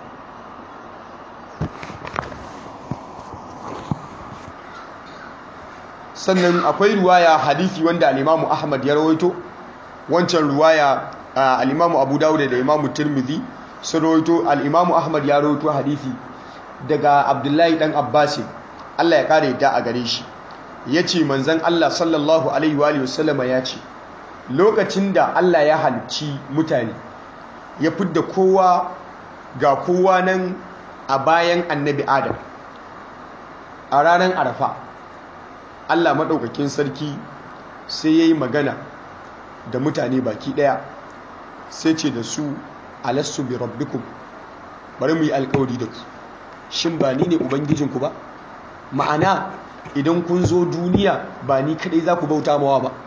sannan akwai ruwaya hadisi wanda al-Imam Ahmad ya rawaito wancan ruwaya al-Imam Abu Dawud da Imam Tirmidhi sun rawaito al-Imam Ahmad ya rawaito hadisi daga Abdullahi dan Abbas Allah ya kare da a gare shi yace manzon Allah sallallahu alaihi wa sallama ya ce lokacin da Allah ya halicci mutane ya fidda kowa ga kowa nan a bayan annabi adam a ranar arafa allah maɗaukakin sarki sai ya yi magana da mutane baki ɗaya sai ce da su alassu bi rabbikum bari mu yi alkawari da ku shin ba ni ne ubangijinku ba ma'ana idan kun zo duniya ba ni kaɗai za ku bauta mawa ba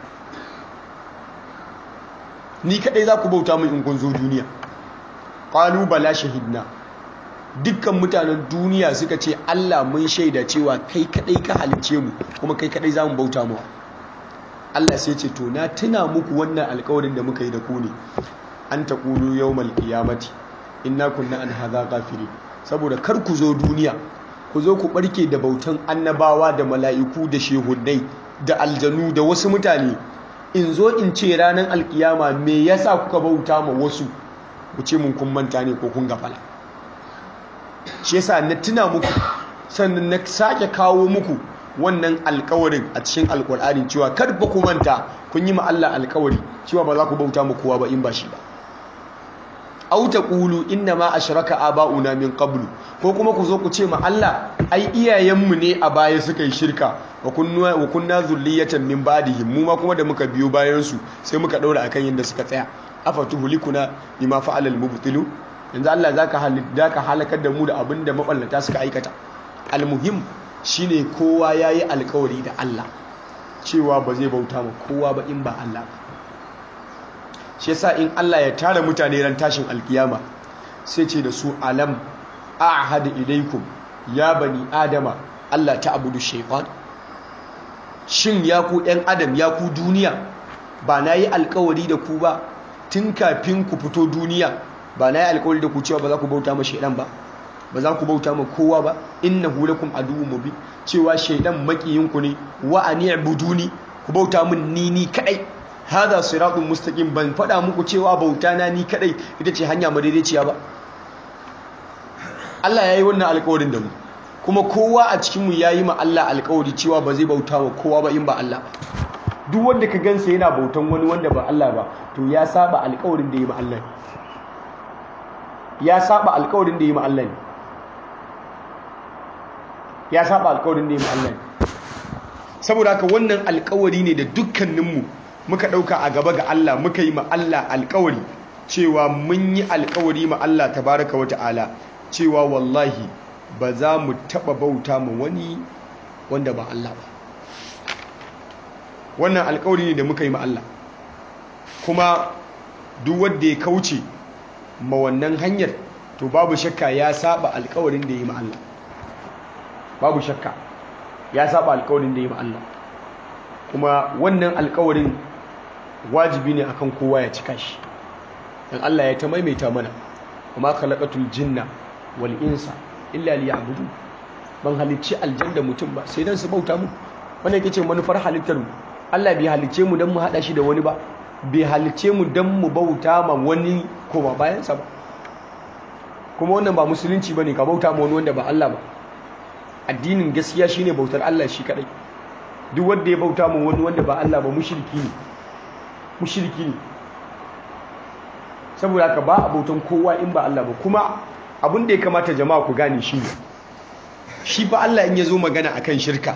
ni kaɗai za ku bauta mu in kun zo duniya ƙalu bala shahidna dukkan mutanen duniya suka ce Allah mun shaida cewa kai kadai ka halice mu kuma kai kadai za mu bauta mu Allah sai ce to na tuna muku wannan alƙawarin da muka yi da ku ne an taqulu yawmal qiyamati inna kunna an hadha ghafilin saboda kar ku zo duniya ku zo ku barke da bautan annabawa da mala'iku da shehunnai da aljanu da wasu mutane in zo in ce ranar alkiyama me yasa kuka bauta ma wasu ku ce mun kun manta ne ko kun gafala shi yasa na tuna muku sannan na sake kawo muku wannan alkawarin a cikin alkur'ani cewa kar ba ku manta kun yi ma Allah alkawari cewa ba za ku bauta mu kowa ba in ba shi ba aw taqulu inna ma ashraka aba'una min qablu ko kuma ku zo ku ce ma Allah ai iyayenmu ne a baya suka yi shirka wa kunna wa kunna zurriyatan min ba'dihim mu ma kuma da muka biyo bayan su sai muka daura akan yanda suka tsaya afatuhulikuna bima fa'ala al-mubtilu yanzu Allah zaka halida ka halakar da mu da abinda maballata suka aikata almuhim shine kowa yayi alkawari da Allah cewa ba zai bauta ma kowa ba in ba Allah ba shi yasa in Allah ya tara mutane ran tashin alkiyama sai ce da su alam a'had ilaikum ya bani adama Allah ta'budu shaytan shin ya ku ɗan adam ya ku duniya ba na yi alkawari da ku ba tun kafin ku fito duniya ba na yi alkawari da ku cewa ba za ku bauta ma shaidan ba ba za ku bauta ma kowa ba innahu lakum aduwwun mubin cewa shaidan makiyinku ne wa ani'buduni ku bauta min ni ni kadai hada siratun mustaqim ban faɗa muku cewa bauta na ni kadai ita ce hanya madaidaiciya ba Allah ya yi wannan alkawarin da mu kuma kowa a cikinmu ya yi ma Allah alkawari cewa ba zai bauta wa kowa ba in ba Allah ba duk wanda ka gansa yana bautan wani wanda ba Allah ba to ya saba alkawarin da ya yi ma Allah ya saba alkawarin da ya yi ma Allah ya saba alkawarin da ya yi ma Allah saboda haka wannan alkawari ne da dukkaninmu muka ɗauka a gaba ga Allah muka yi ma Allah alkawari cewa mun yi alkawari ma Allah tabaraka wa ta'ala cewa wallahi ba za mu taɓa bauta ma wani wanda ba Allah ba wannan alkawari ne da muka yi ma Allah kuma duk wanda ya kauce ma wannan hanyar to babu shakka ya saba alkawarin da ya yi ma Allah babu shakka ya saba alkawarin da ya yi ma Allah kuma wannan alkawarin wajibi ne akan kowa ya cika shi dan Allah ya ta maimaita mana kuma khalaqatul jinna wal insa illa liya'budu ban halicci aljanna mutum ba sai dan su bauta mu wannan yake ce manufar halittar mu Allah bai halicce mu dan mu hada shi da wani ba bai halicce mu dan mu bauta ma wani koma bayan sa ba kuma wannan ba musulunci bane ka bauta ma wani wanda ba Allah ba addinin gaskiya shine bautar Allah shi kadai duk wanda ya bauta ma wani wanda ba Allah ba mushriki ne mushriki ne saboda haka ba a bautan kowa in ba Allah ba kuma abin da ya kamata jama'a ku gane shi ne shi fa Allah in ya zo magana akan shirka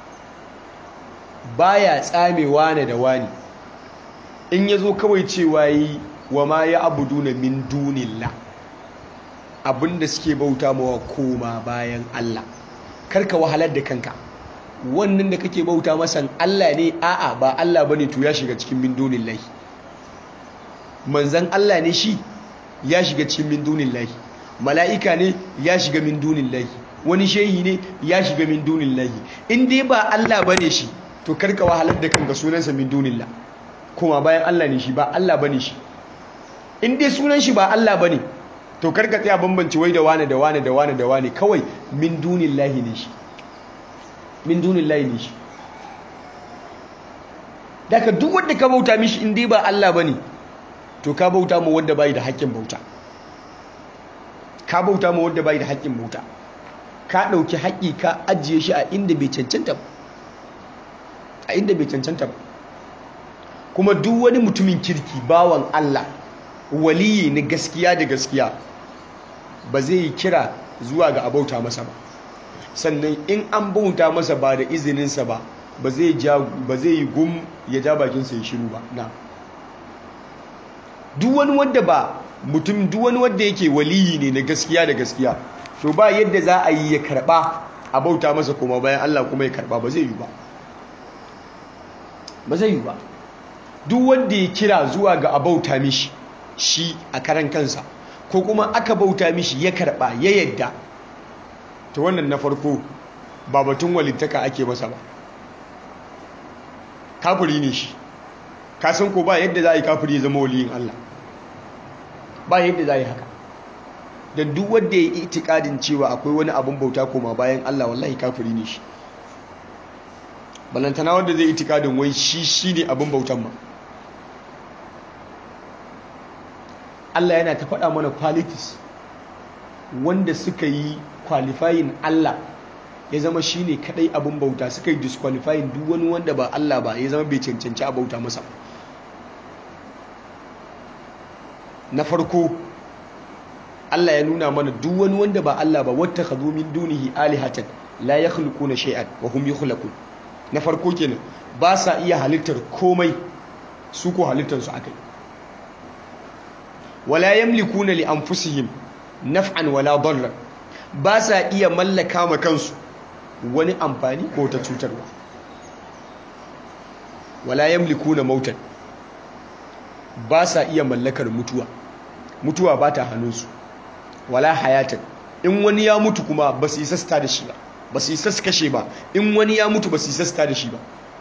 baya tsame wane da wani in ya zo kawai cewa yi wa ma ya abuduna min dunillah abinda suke bauta mawa koma bayan Allah karka wahalar da kanka wannan da kake bauta masan Allah ne a'a ba Allah bane to ya shiga cikin min dunillahi manzan Allah ne shi ya shiga cikin min dunillahi mala'ika ne ya shiga min dunillahi wani shehi ne ya shiga min dunillahi in dai ba Allah bane shi to karka wahalar da kanka sunansa min dunillah kuma bayan Allah ne shi ba Allah bane shi in dai sunan shi ba Allah bane to karka tsaya bambance wai da wane da wane da wane da wane kawai min dunillahi ne shi min dunillahi ne shi daga duk wanda ka bauta mishi in dai ba Allah bane to ka bauta mu wanda bai da haƙƙin bauta ka bauta mu wanda bai da haƙƙin bauta ka dauki haƙƙi ka ajiye shi a inda bai cancanta ba a inda bai cancanta ba kuma duk wani mutumin kirki bawan Allah waliyi na gaskiya da gaskiya ba zai yi kira zuwa ga abauta masa ba sannan in an bauta masa ba da izininsa ba ba zai yi gum ya ja bakinsa ya shiru ba na duk wani wadda ba mutum duk wani wadda yake waliyi ne na gaskiya da gaskiya to ba yadda za a yi ya karba a bauta masa kuma bayan Allah kuma ya karba ba zai yi ba ba zai yi ba duk wanda ya kira zuwa ga abauta mishi shi a karan kansa ko kuma aka bauta mishi ya karba ya yadda ta wannan na farko ba batun walittaka ake masa ba kafiri ne shi kasan ko ba yadda za a yi kafiri ya zama waliyin Allah ba yadda za a yi haka don duk wanda ya yi itikadin cewa akwai wani abin bauta koma bayan Allah wallahi kafiri ne shi balantana wanda zai itikadin wai shi shi ne abin bautan ma Allah yana ta faɗa mana qualities wanda suka yi qualifying Allah ya zama shi ne kaɗai abin bauta suka yi disqualifying duk wani wanda ba Allah ba ya zama bai cancanci a bauta masa na farko Allah ya nuna mana duk wani wanda ba Allah ba wata khadu min dunihi alihatan la yakhluquna shay'an wa hum yukhlaqun na farko kenan ba sa iya halittar komai su ko halittar su akai wala yamlikuna li anfusihim naf'an wala darran ba sa iya mallaka ma kansu wani amfani ko ta cutarwa wala yamlikuna mautan ba sa iya mallakar mutuwa mutuwa ba ta hannunsu wala hayatan in wani ya mutu kuma ba su isa da shi ba ba su isa su kashe ba in wani ya mutu ba su isa da shi ba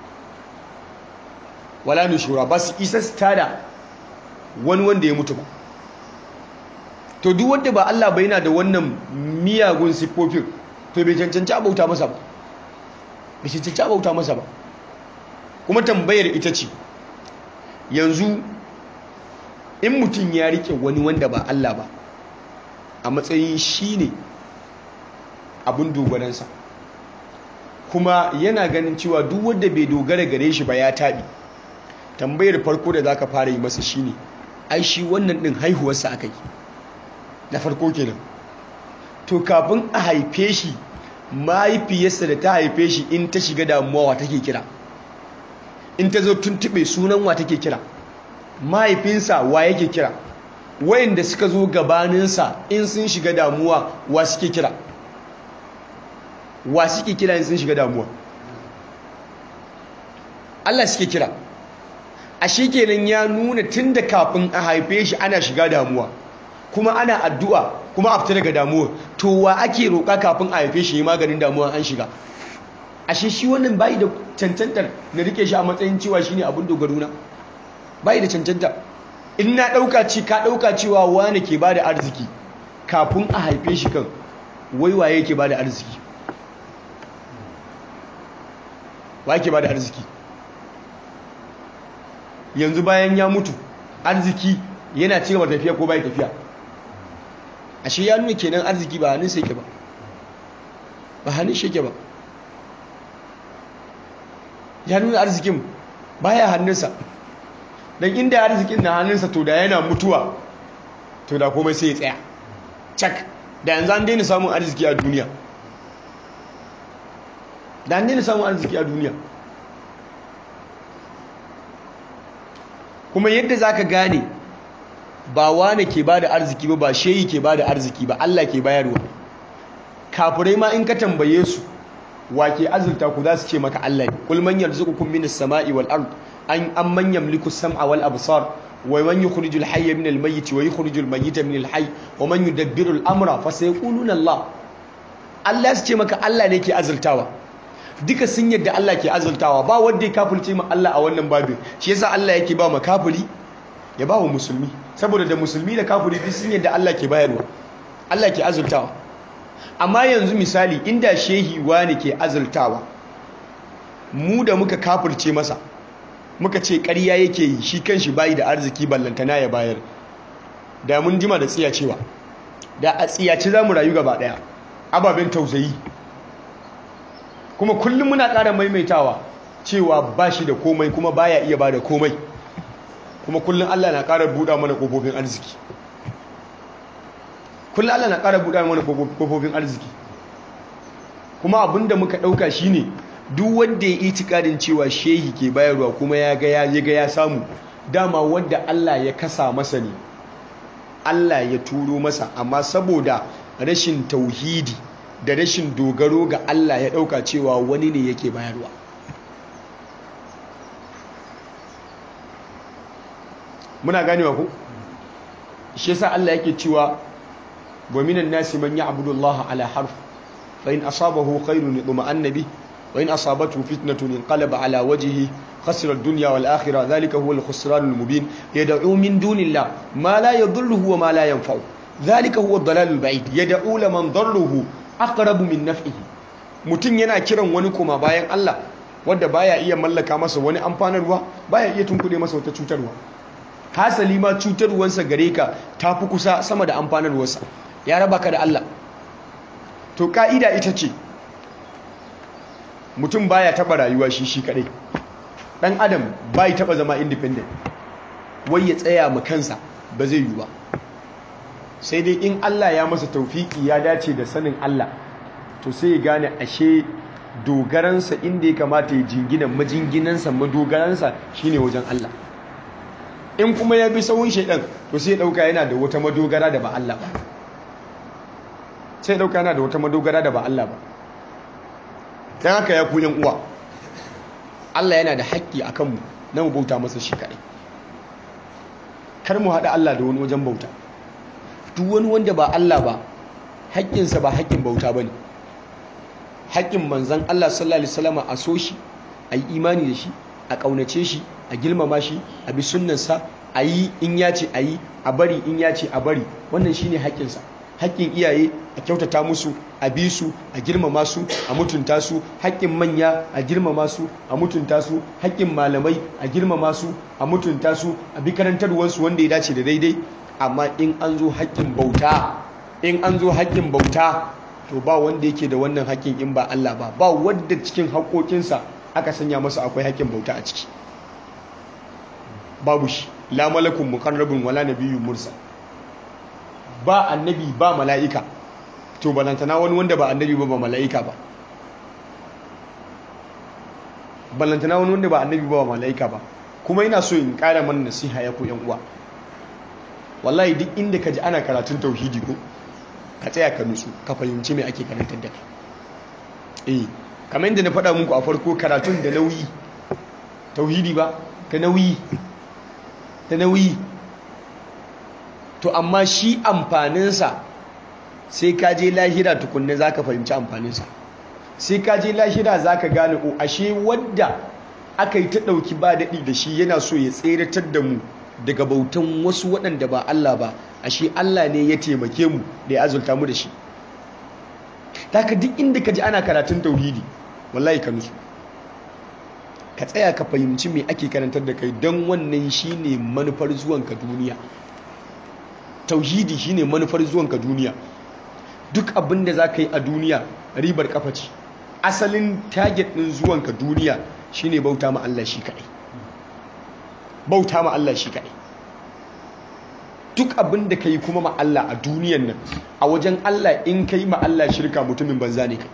wala nushura ba su isa da wani wanda ya mutu ba to duk wanda ba Allah ba yana da wannan miyagun siffofin to bai cancanci abauta masa ba bai cancanci abauta masa ba kuma tambayar ita ce yanzu in mutum ya rike wani wanda ba Allah ba a matsayin shi ne abin dogaransa kuma yana ganin cewa duk wanda bai dogara gare shi ba ya taɓi tambayar farko da za ka fara yi masa shi ne ai shi wannan ɗin haihuwarsa aka yi na farko kenan to kafin a haife shi mahaifiyarsa da ta haife shi in ta shiga damuwa wa take kira in ta zo tuntuɓe sunan wa take kira mahaifinsa wa yake kira wayanda suka zo gabaninsa in sun shiga damuwa wa suke kira wa suke kira in sun shiga damuwa Allah suke kira a kenan ya nuna tun da kafin a haife shi ana shiga damuwa kuma ana addu'a kuma a fita daga damuwa to wa ake roƙa kafin a haife shi maganin damuwa an shiga ashe shi wannan bai da cancantar na rike shi a matsayin cewa shine abin dogaro na bai da cancanta in na ɗauka ci ka ɗauka cewa wane ke ba da arziki kafin a haife shi kan waiwaye ke ba da arziki wa ke ba da arziki yanzu bayan ya mutu arziki yana ci gaba tafiya ko bai tafiya ashe ya nuna kenan arziki ba hannun sai ke ba ba hannun shi ke ba ya nuna arzikin baya hannunsa don inda arzikin na hannunsa to da yana mutuwa to da komai sai ya tsaya cak da yanzu an daina samun arziki a duniya da an daina samun arziki a duniya kuma yadda za ka gane ba wane ke ba da arziki ba ba shehi ke ba da arziki ba Allah ke bayarwa kafirai ma in ka tambaye su wa ke azurta ku za su ce maka Allah ne kul man yarzuqukum minas sama'i wal ard an amman yamliku as-sam'a wal absar wa man yukhrijul hayya minal mayyit wa yukhrijul mayyita minal hayy wa man yudabbiru al-amra fa sayaquluna Allah Allah su ce maka Allah ne ke azurtawa duka sun yadda Allah ke azurtawa ba wanda ya kafirce ma Allah a wannan babin shi yasa Allah yake ba ma kafiri ya ba wa musulmi saboda da musulmi da kafiri duk sun yadda Allah ke bayarwa Allah ke azurtawa amma yanzu misali inda shehi wani ke azurtawa mu da muka kafirce masa muka ce ƙarya yake yi shi kanshi bayi da arziki ballantana ya bayar da mun jima da tsiya cewa da a tsiyaci za mu rayu gaba ɗaya ababen tausayi kuma kullum muna ƙara maimaitawa cewa ba shi da komai kuma baya iya ba da komai kuma kullum Allah na ƙara buɗa mana ƙofofin arziki kullum Allah na ƙara buɗa mana ƙofofin arziki kuma abinda muka ɗauka shine duk wanda ya itikadin cewa shehi ke bayarwa kuma ya ga ya ga ya samu dama wanda Allah ya kasa masa ne Allah ya turo masa amma saboda rashin tauhidi da rashin dogaro ga Allah ya ɗauka cewa wani ne yake bayarwa muna ganewa ku shi yasa Allah yake cewa wa minan nasi man ya'budu Allah ala harf fa in asabahu khairun yutma'anna bi wa in asabathu fitnatun inqalaba ala wajhihi khasira ad-dunya wal akhirah dhalika huwa al-khusran al-mubin yad'u min dunillah ma la yadhurruhu wa ma la yanfa'u dhalika huwa ad-dalal al-ba'id yad'u liman dharruhu aqrabu min naf'ihi mutun yana kiran wani kuma bayan Allah wanda baya iya mallaka masa wani amfanarwa baya iya tunkuɗe masa wata cutarwa hasali ma cutarwarsa gare ka ta fi kusa sama da amfanarwarsa ya raba ka da Allah to ka'ida ita ce mutum baya taba rayuwa shi shi kadai dan adam bai taba zama independent wai ya tsaya ma kansa ba zai yi ba sai dai in Allah ya masa taufiki ya dace da sanin Allah to sai ya gane ashe dogaransa inda ya kamata ya jingina majinginansa madogaransa shine wajen Allah in kuma ya bi sawun shaidan to sai ya dauka yana da wata madogara da ba Allah ba sai ya dauka yana da wata madogara da ba Allah ba dan haka ya ku yan uwa Allah yana da haƙƙi akan mu na mu bauta masa shi kadai kar mu haɗa Allah da wani wajen bauta duk wani wanda ba Allah ba haƙƙinsa ba haƙƙin bauta bane haƙƙin manzon Allah sallallahu alaihi wasallam a so shi a yi imani da shi a ƙaunace shi a girmama shi a bi sunnansa a yi in ya ce a yi a bari in ya ce a bari wannan shi ne haƙƙinsa haƙƙin iyaye a kyautata musu a bi su a girmama su a mutunta su haƙƙin manya a girmama su a mutunta su haƙƙin malamai a girmama su a mutunta su a bi karantarwarsu wanda ya dace da daidai amma in an zo haƙƙin bauta in an zo haƙƙin bauta to ba wanda yake da wannan haƙƙin in ba Allah ba ba wanda cikin haƙoƙinsa aka sanya masa akwai haƙƙin bauta a ciki babu shi la malakun muqarrabun wala nabiyyun mursal ba annabi ba mala'ika to balantana wani wanda ba annabi ba ba mala'ika ba balantana wani wanda ba annabi ba ba mala'ika ba kuma ina so in ƙara mana nasiha ya ku yan uwa wallahi duk inda ka ji ana karatun tauhidi ko ka tsaya ka nutsu ka fahimci me ake karantar da kai eh kamar yadda na faɗa muku a farko karatun da nauyi tauhidi ba ta nauyi ta nauyi to amma shi amfaninsa sai ka je lahira tukunna za ka fahimci amfaninsa sai ka je lahira za ka gane o ashe wadda aka yi ta ɗauki ba daɗi da shi yana so ya tseratar da mu daga bautan wasu waɗanda ba Allah ba ashe Allah ne ya taimake mu da ya azulta mu da shi taka duk inda ka ji ana karatun tauhidi wallahi ka nutsu ka tsaya ka fahimci me ake karantar da kai don wannan shine manufar zuwanka duniya tauhidi shine manufar zuwanka duniya duk abin da za ka yi a duniya ribar kafa ce asalin target ɗin zuwanka duniya shine bauta ma Allah shi kaɗai bauta ma Allah shi kaɗai duk abin da ka yi kuma ma Allah a duniyan nan a wajen Allah in ka yi ma Allah shirka mutumin banza ne kai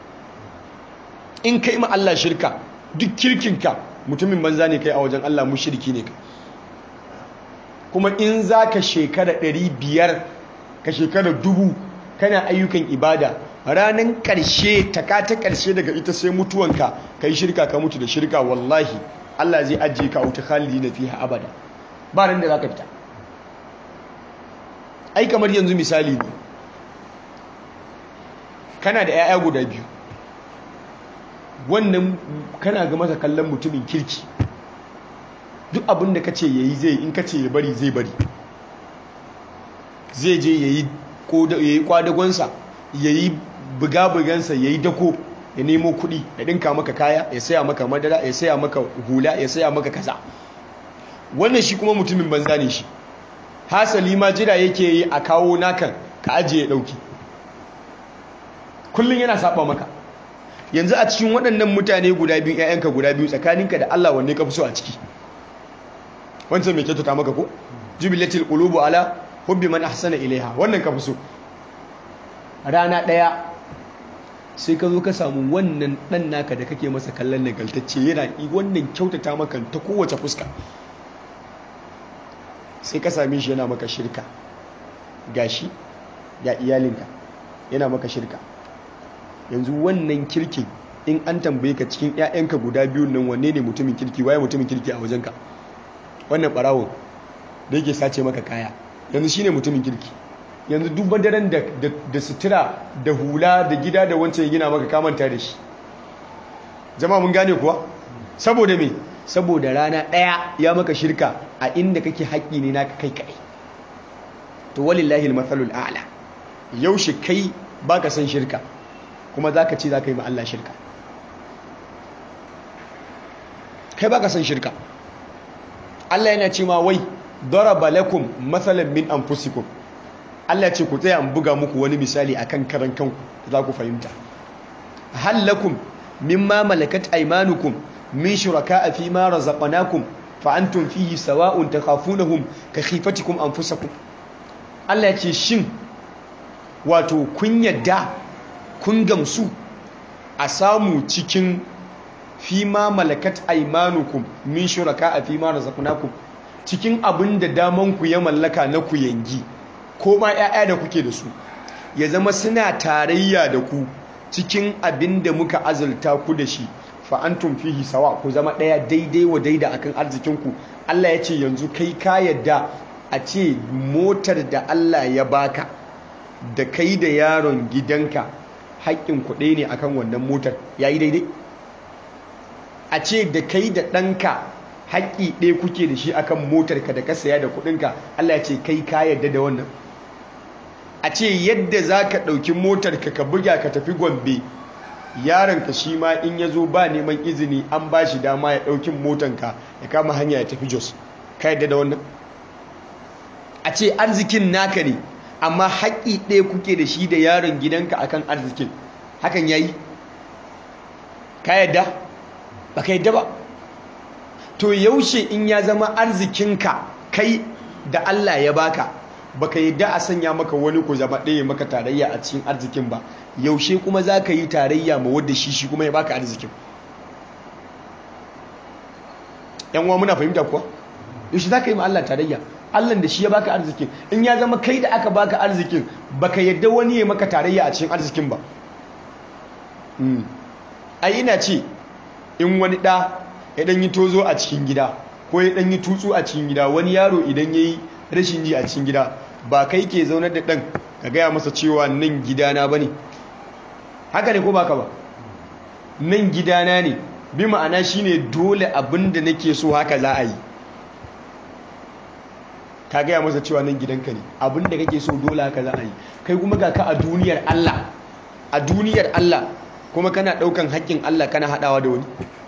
in ka yi ma Allah shirka duk kirkinka mutumin banza ne kai a wajen Allah mushriki ne kai kuma in za ka shekara ɗari biyar ka shekara dubu kana ayyukan ibada ranar ƙarshe taka ta ƙarshe daga ita sai mutuwanka ka yi shirka ka mutu da shirka wallahi Allah zai ajiye ka auta khalidi na fiha abada ba ran da za ka fita ai kamar yanzu misali ne kana da 'ya'ya guda biyu wannan kana ga masa kallon mutumin kirki duk abin da ka ce ya yi zai in ka ce ya bari zai bari zai je ya yi kwadagonsa ya yi buga-bugansa ya yi dako ya nemo kuɗi ya ɗinka maka kaya ya saya maka madara ya saya maka hula ya saya maka kaza wannan shi kuma mutumin banza ne shi hasali ma jira yake yi a kawo nakan ka ajiye ɗauki kullum yana saba maka yanzu a cikin waɗannan mutane guda biyu 'ya'yanka guda biyu tsakaninka da Allah wanne ka fi so a ciki wancan mai kyautata maka ko jubilatil qulubu ala hubbi man ahsana ilaiha wannan ka fi so rana ɗaya sai ka zo ka samu wannan ɗan naka da kake masa kallon nagaltacce yana wannan kyautata maka ta kowace fuska sai ka same shi yana maka shirka gashi ga iyalinka yana maka shirka yanzu wannan kirkin in an tambaye ka cikin 'ya'yanka guda biyun nan wanne ne mutumin kirki waye mutumin kirki a wajenka wannan barawon da yake sace maka kaya yanzu shine mutumin kirki yanzu duk daren da da sutura da hula da gida da wancan ya gina maka kamanta da shi jama'a mun gane kuwa saboda me saboda rana ɗaya ya maka shirka a inda kake haƙƙi ne naka kai kai to walillahi almathalul a'la yaushe kai baka san shirka kuma zaka ce zaka yi ma Allah shirka kai baka san shirka Allah yana ce ma wai daraba lakum mathalan min anfusikum Allah ya ce ku tsaya an buga muku wani misali akan karan kanku za ku fahimta hal lakum mimma malakat aymanukum min shuraka'a fi ma razaqnakum fa antum fihi sawa'un takhafunahum ka khifatikum anfusakum Allah ya ce shin wato kun yadda kun gamsu a samu cikin fi ma malakat aymanukum min shuraka'a fi ma razaqnakum cikin abin da daman ku ya mallaka na ku yangi ko ma 'ya'ya da kuke da su ya zama suna tarayya da ku cikin abin da muka azurta ku da shi fa'antum fihi sawa ku zama ɗaya daidai wa daida akan arzikinku Allah ya ce yanzu kai ka yadda a ce motar da Allah ya baka da kai da yaron gidanka haƙƙin kuɗe ne akan wannan motar ya yi daidai a ce da kai da ɗanka haƙƙi ɗaya kuke da shi akan motarka da ka saya da kuɗinka Allah ya ce kai ka yadda da wannan a ce yadda za ka ɗauki motarka ka buga ka tafi gombe yaronka shi ma in ya zo ba neman izini an ba shi dama ya ɗaukin motanka ya kama hanya ya tafi jos ka yadda da wannan a ce arzikin naka ne amma haƙƙi ɗaya kuke da shi da yaron gidanka akan arzikin hakan ya yi ka yadda ba ka yadda ba to yaushe in ya zama arzikinka kai da Allah ya baka baka yadda a sanya maka wani ku zama ɗaya maka tarayya a cikin arzikin ba yaushe kuma za ka yi tarayya ma wadda shi shi kuma ya baka arzikin yan uwa muna fahimta kuwa yaushe za ka yi ma Allah tarayya Allah da shi ya baka arzikin in ya zama kai da aka baka arzikin baka yadda wani ya maka tarayya a cikin arzikin ba ai ina ce in wani ɗa ya ɗan yi tozo a cikin gida ko ya ɗan yi tutsu a cikin gida wani yaro idan ya yi rashin ji a cikin gida ba kai ke zaunar da ɗan ka gaya masa cewa nan gidana ba ne haka ne ko baka ba nan gidana ne bi ma'ana shi ne dole abin da nake so haka za a yi ka gaya masa cewa nan gidanka ne abin da kake so dole haka za a yi kai kuma ga ka a duniyar Allah a duniyar Allah kuma kana ɗaukan haƙƙin Allah kana haɗawa da wani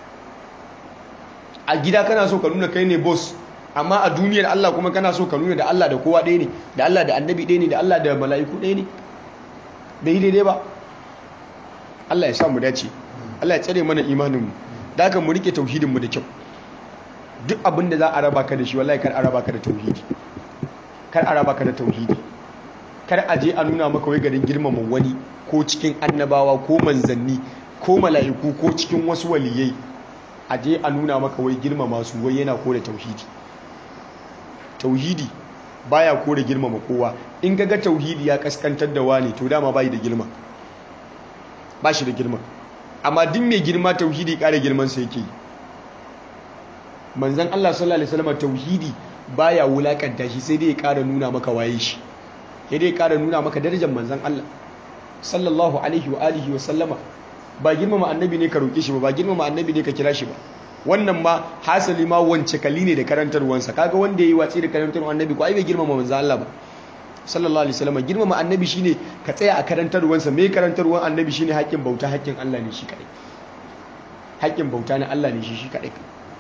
a gida kana so ka nuna kai ne boss amma a duniyar Allah kuma kana so ka nuna da Allah da kowa ɗaya ne da Allah da annabi ɗaya ne da Allah da mala'iku ɗaya ne bai daidai ba Allah ya sa mu dace Allah ya tsare mana imaninmu da haka mu rike tauhidinmu da kyau duk abin da za a raba ka da shi wallahi kar a raba ka da tauhidi kar a raba ka da tauhidi kar a je a nuna maka wai garin girmama wani ko cikin annabawa ko manzanni ko mala'iku ko cikin wasu waliyai a je a nuna maka wai girmama su wai yana kore tauhidi tauhidi baya kore girmama kowa in ga tauhidi ya kaskantar da wani to dama bai da girma ba shi da girma amma duk mai girma tauhidi kare girman sa yake yi manzon Allah sallallahu alaihi wasallam tauhidi baya wulakanta shi sai dai ya kara nuna maka waye shi sai dai ya kara nuna maka darajar manzon Allah sallallahu alaihi wa alihi wa sallama ba girmama annabi ne ka roke shi ba ba girmama annabi ne ka kira shi ba wannan ma hasali ma wance kali ne da karantarwansa kaga wanda yayi watsi da karantarwar annabi ko ai bai girmama manzon Allah ba sallallahu alaihi wasallam girmama annabi shine ka tsaya a karantarwansa me karantarwar annabi shine haƙƙin bauta haƙƙin Allah ne shi kadai haƙƙin bauta na Allah ne shi shi kadai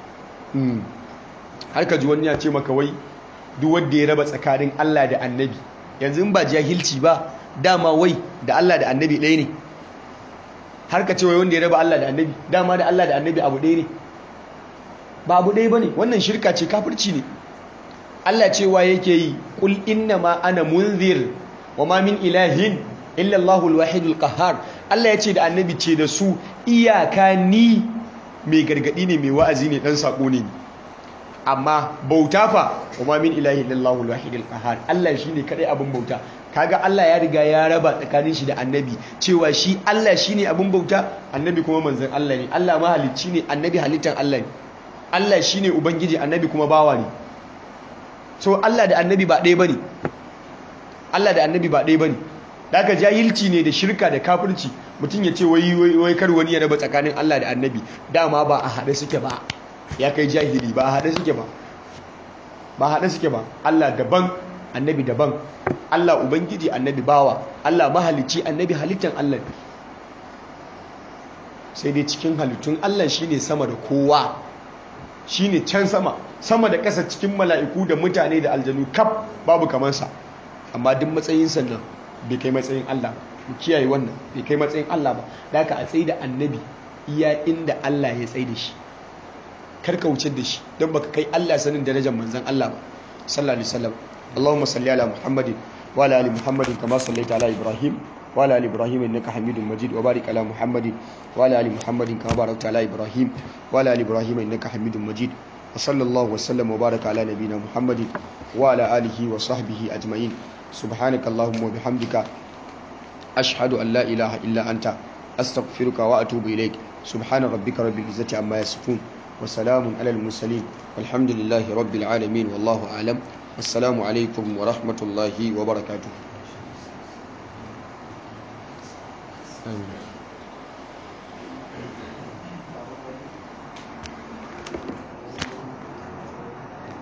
har ka ji wani ya ce maka wai duk wanda ya raba tsakanin Allah da annabi yanzu in ba jahilci ba dama wai da Allah da annabi ɗaya ne har ka ce wai wanda ya raba Allah da annabi dama da Allah da annabi abu ɗaya ne ba abu ɗaya ba ne wannan shirka ce kafirci ne Allah cewa yake yi kul inna ma ana munzir wa ma min ilahin illa Allahul wahidul qahhar Allah ya ce da annabi ce da su iyaka ni mai gargadi ne mai wa'azi ne dan sako ne amma bauta fa wa ma min ilahin illa Allahul wahidul qahhar Allah shine kadai abin bauta kaga Allah ya riga ya raba tsakanin shi da annabi cewa shi Allah shine abin bauta annabi kuma manzon Allah ne Allah mahalicci ne annabi halittan Allah ne Allah shine ubangiji annabi kuma bawa ne so Allah da annabi ba ɗaya bane Allah da annabi ba ɗaya bane daga jahilci ne da shirka da kafirci mutum ya ce wai wai kar wani ya raba tsakanin Allah da annabi dama ba a haɗe suke ba ya kai jahili ba a haɗe suke ba ba haɗe suke ba Allah daban annabi daban Allah ubangiji annabi bawa Allah mahalicci annabi halittan Allah sai dai cikin halittun Allah shine sama da kowa shine can sama sama da ƙasa cikin mala'iku da mutane da aljanu kaf babu kamansa amma duk matsayin sannan bai kai matsayin Allah mu kiyaye wannan bai kai matsayin Allah ba da haka a tsaye da annabi iya inda Allah ya tsaye da shi kar ka wuce da shi don baka kai Allah sanin darajar manzon Allah ba sallallahu alaihi wasallam Allahumma salli ala Muhammadin wa ala ali Muhammadin kama sallaita ala Ibrahim wa ala ali Ibrahim innaka Hamidum Majid wa barik ala Muhammadin wa ala ali Muhammadin kama barakta ala Ibrahim wa ala ali Ibrahim innaka Hamidum Majid wa sallallahu wa sallam wa baraka ala nabiyyina Muhammadin wa ala alihi wa sahbihi ajma'in subhanaka Allahumma wa bihamdika ashhadu an la ilaha illa anta astaghfiruka wa atubu ilaik subhana rabbika rabbil izzati amma yasifun وسلام على المرسلين والحمد لله رب العالمين والله أعلم السلام عليكم ورحمة الله وبركاته آمين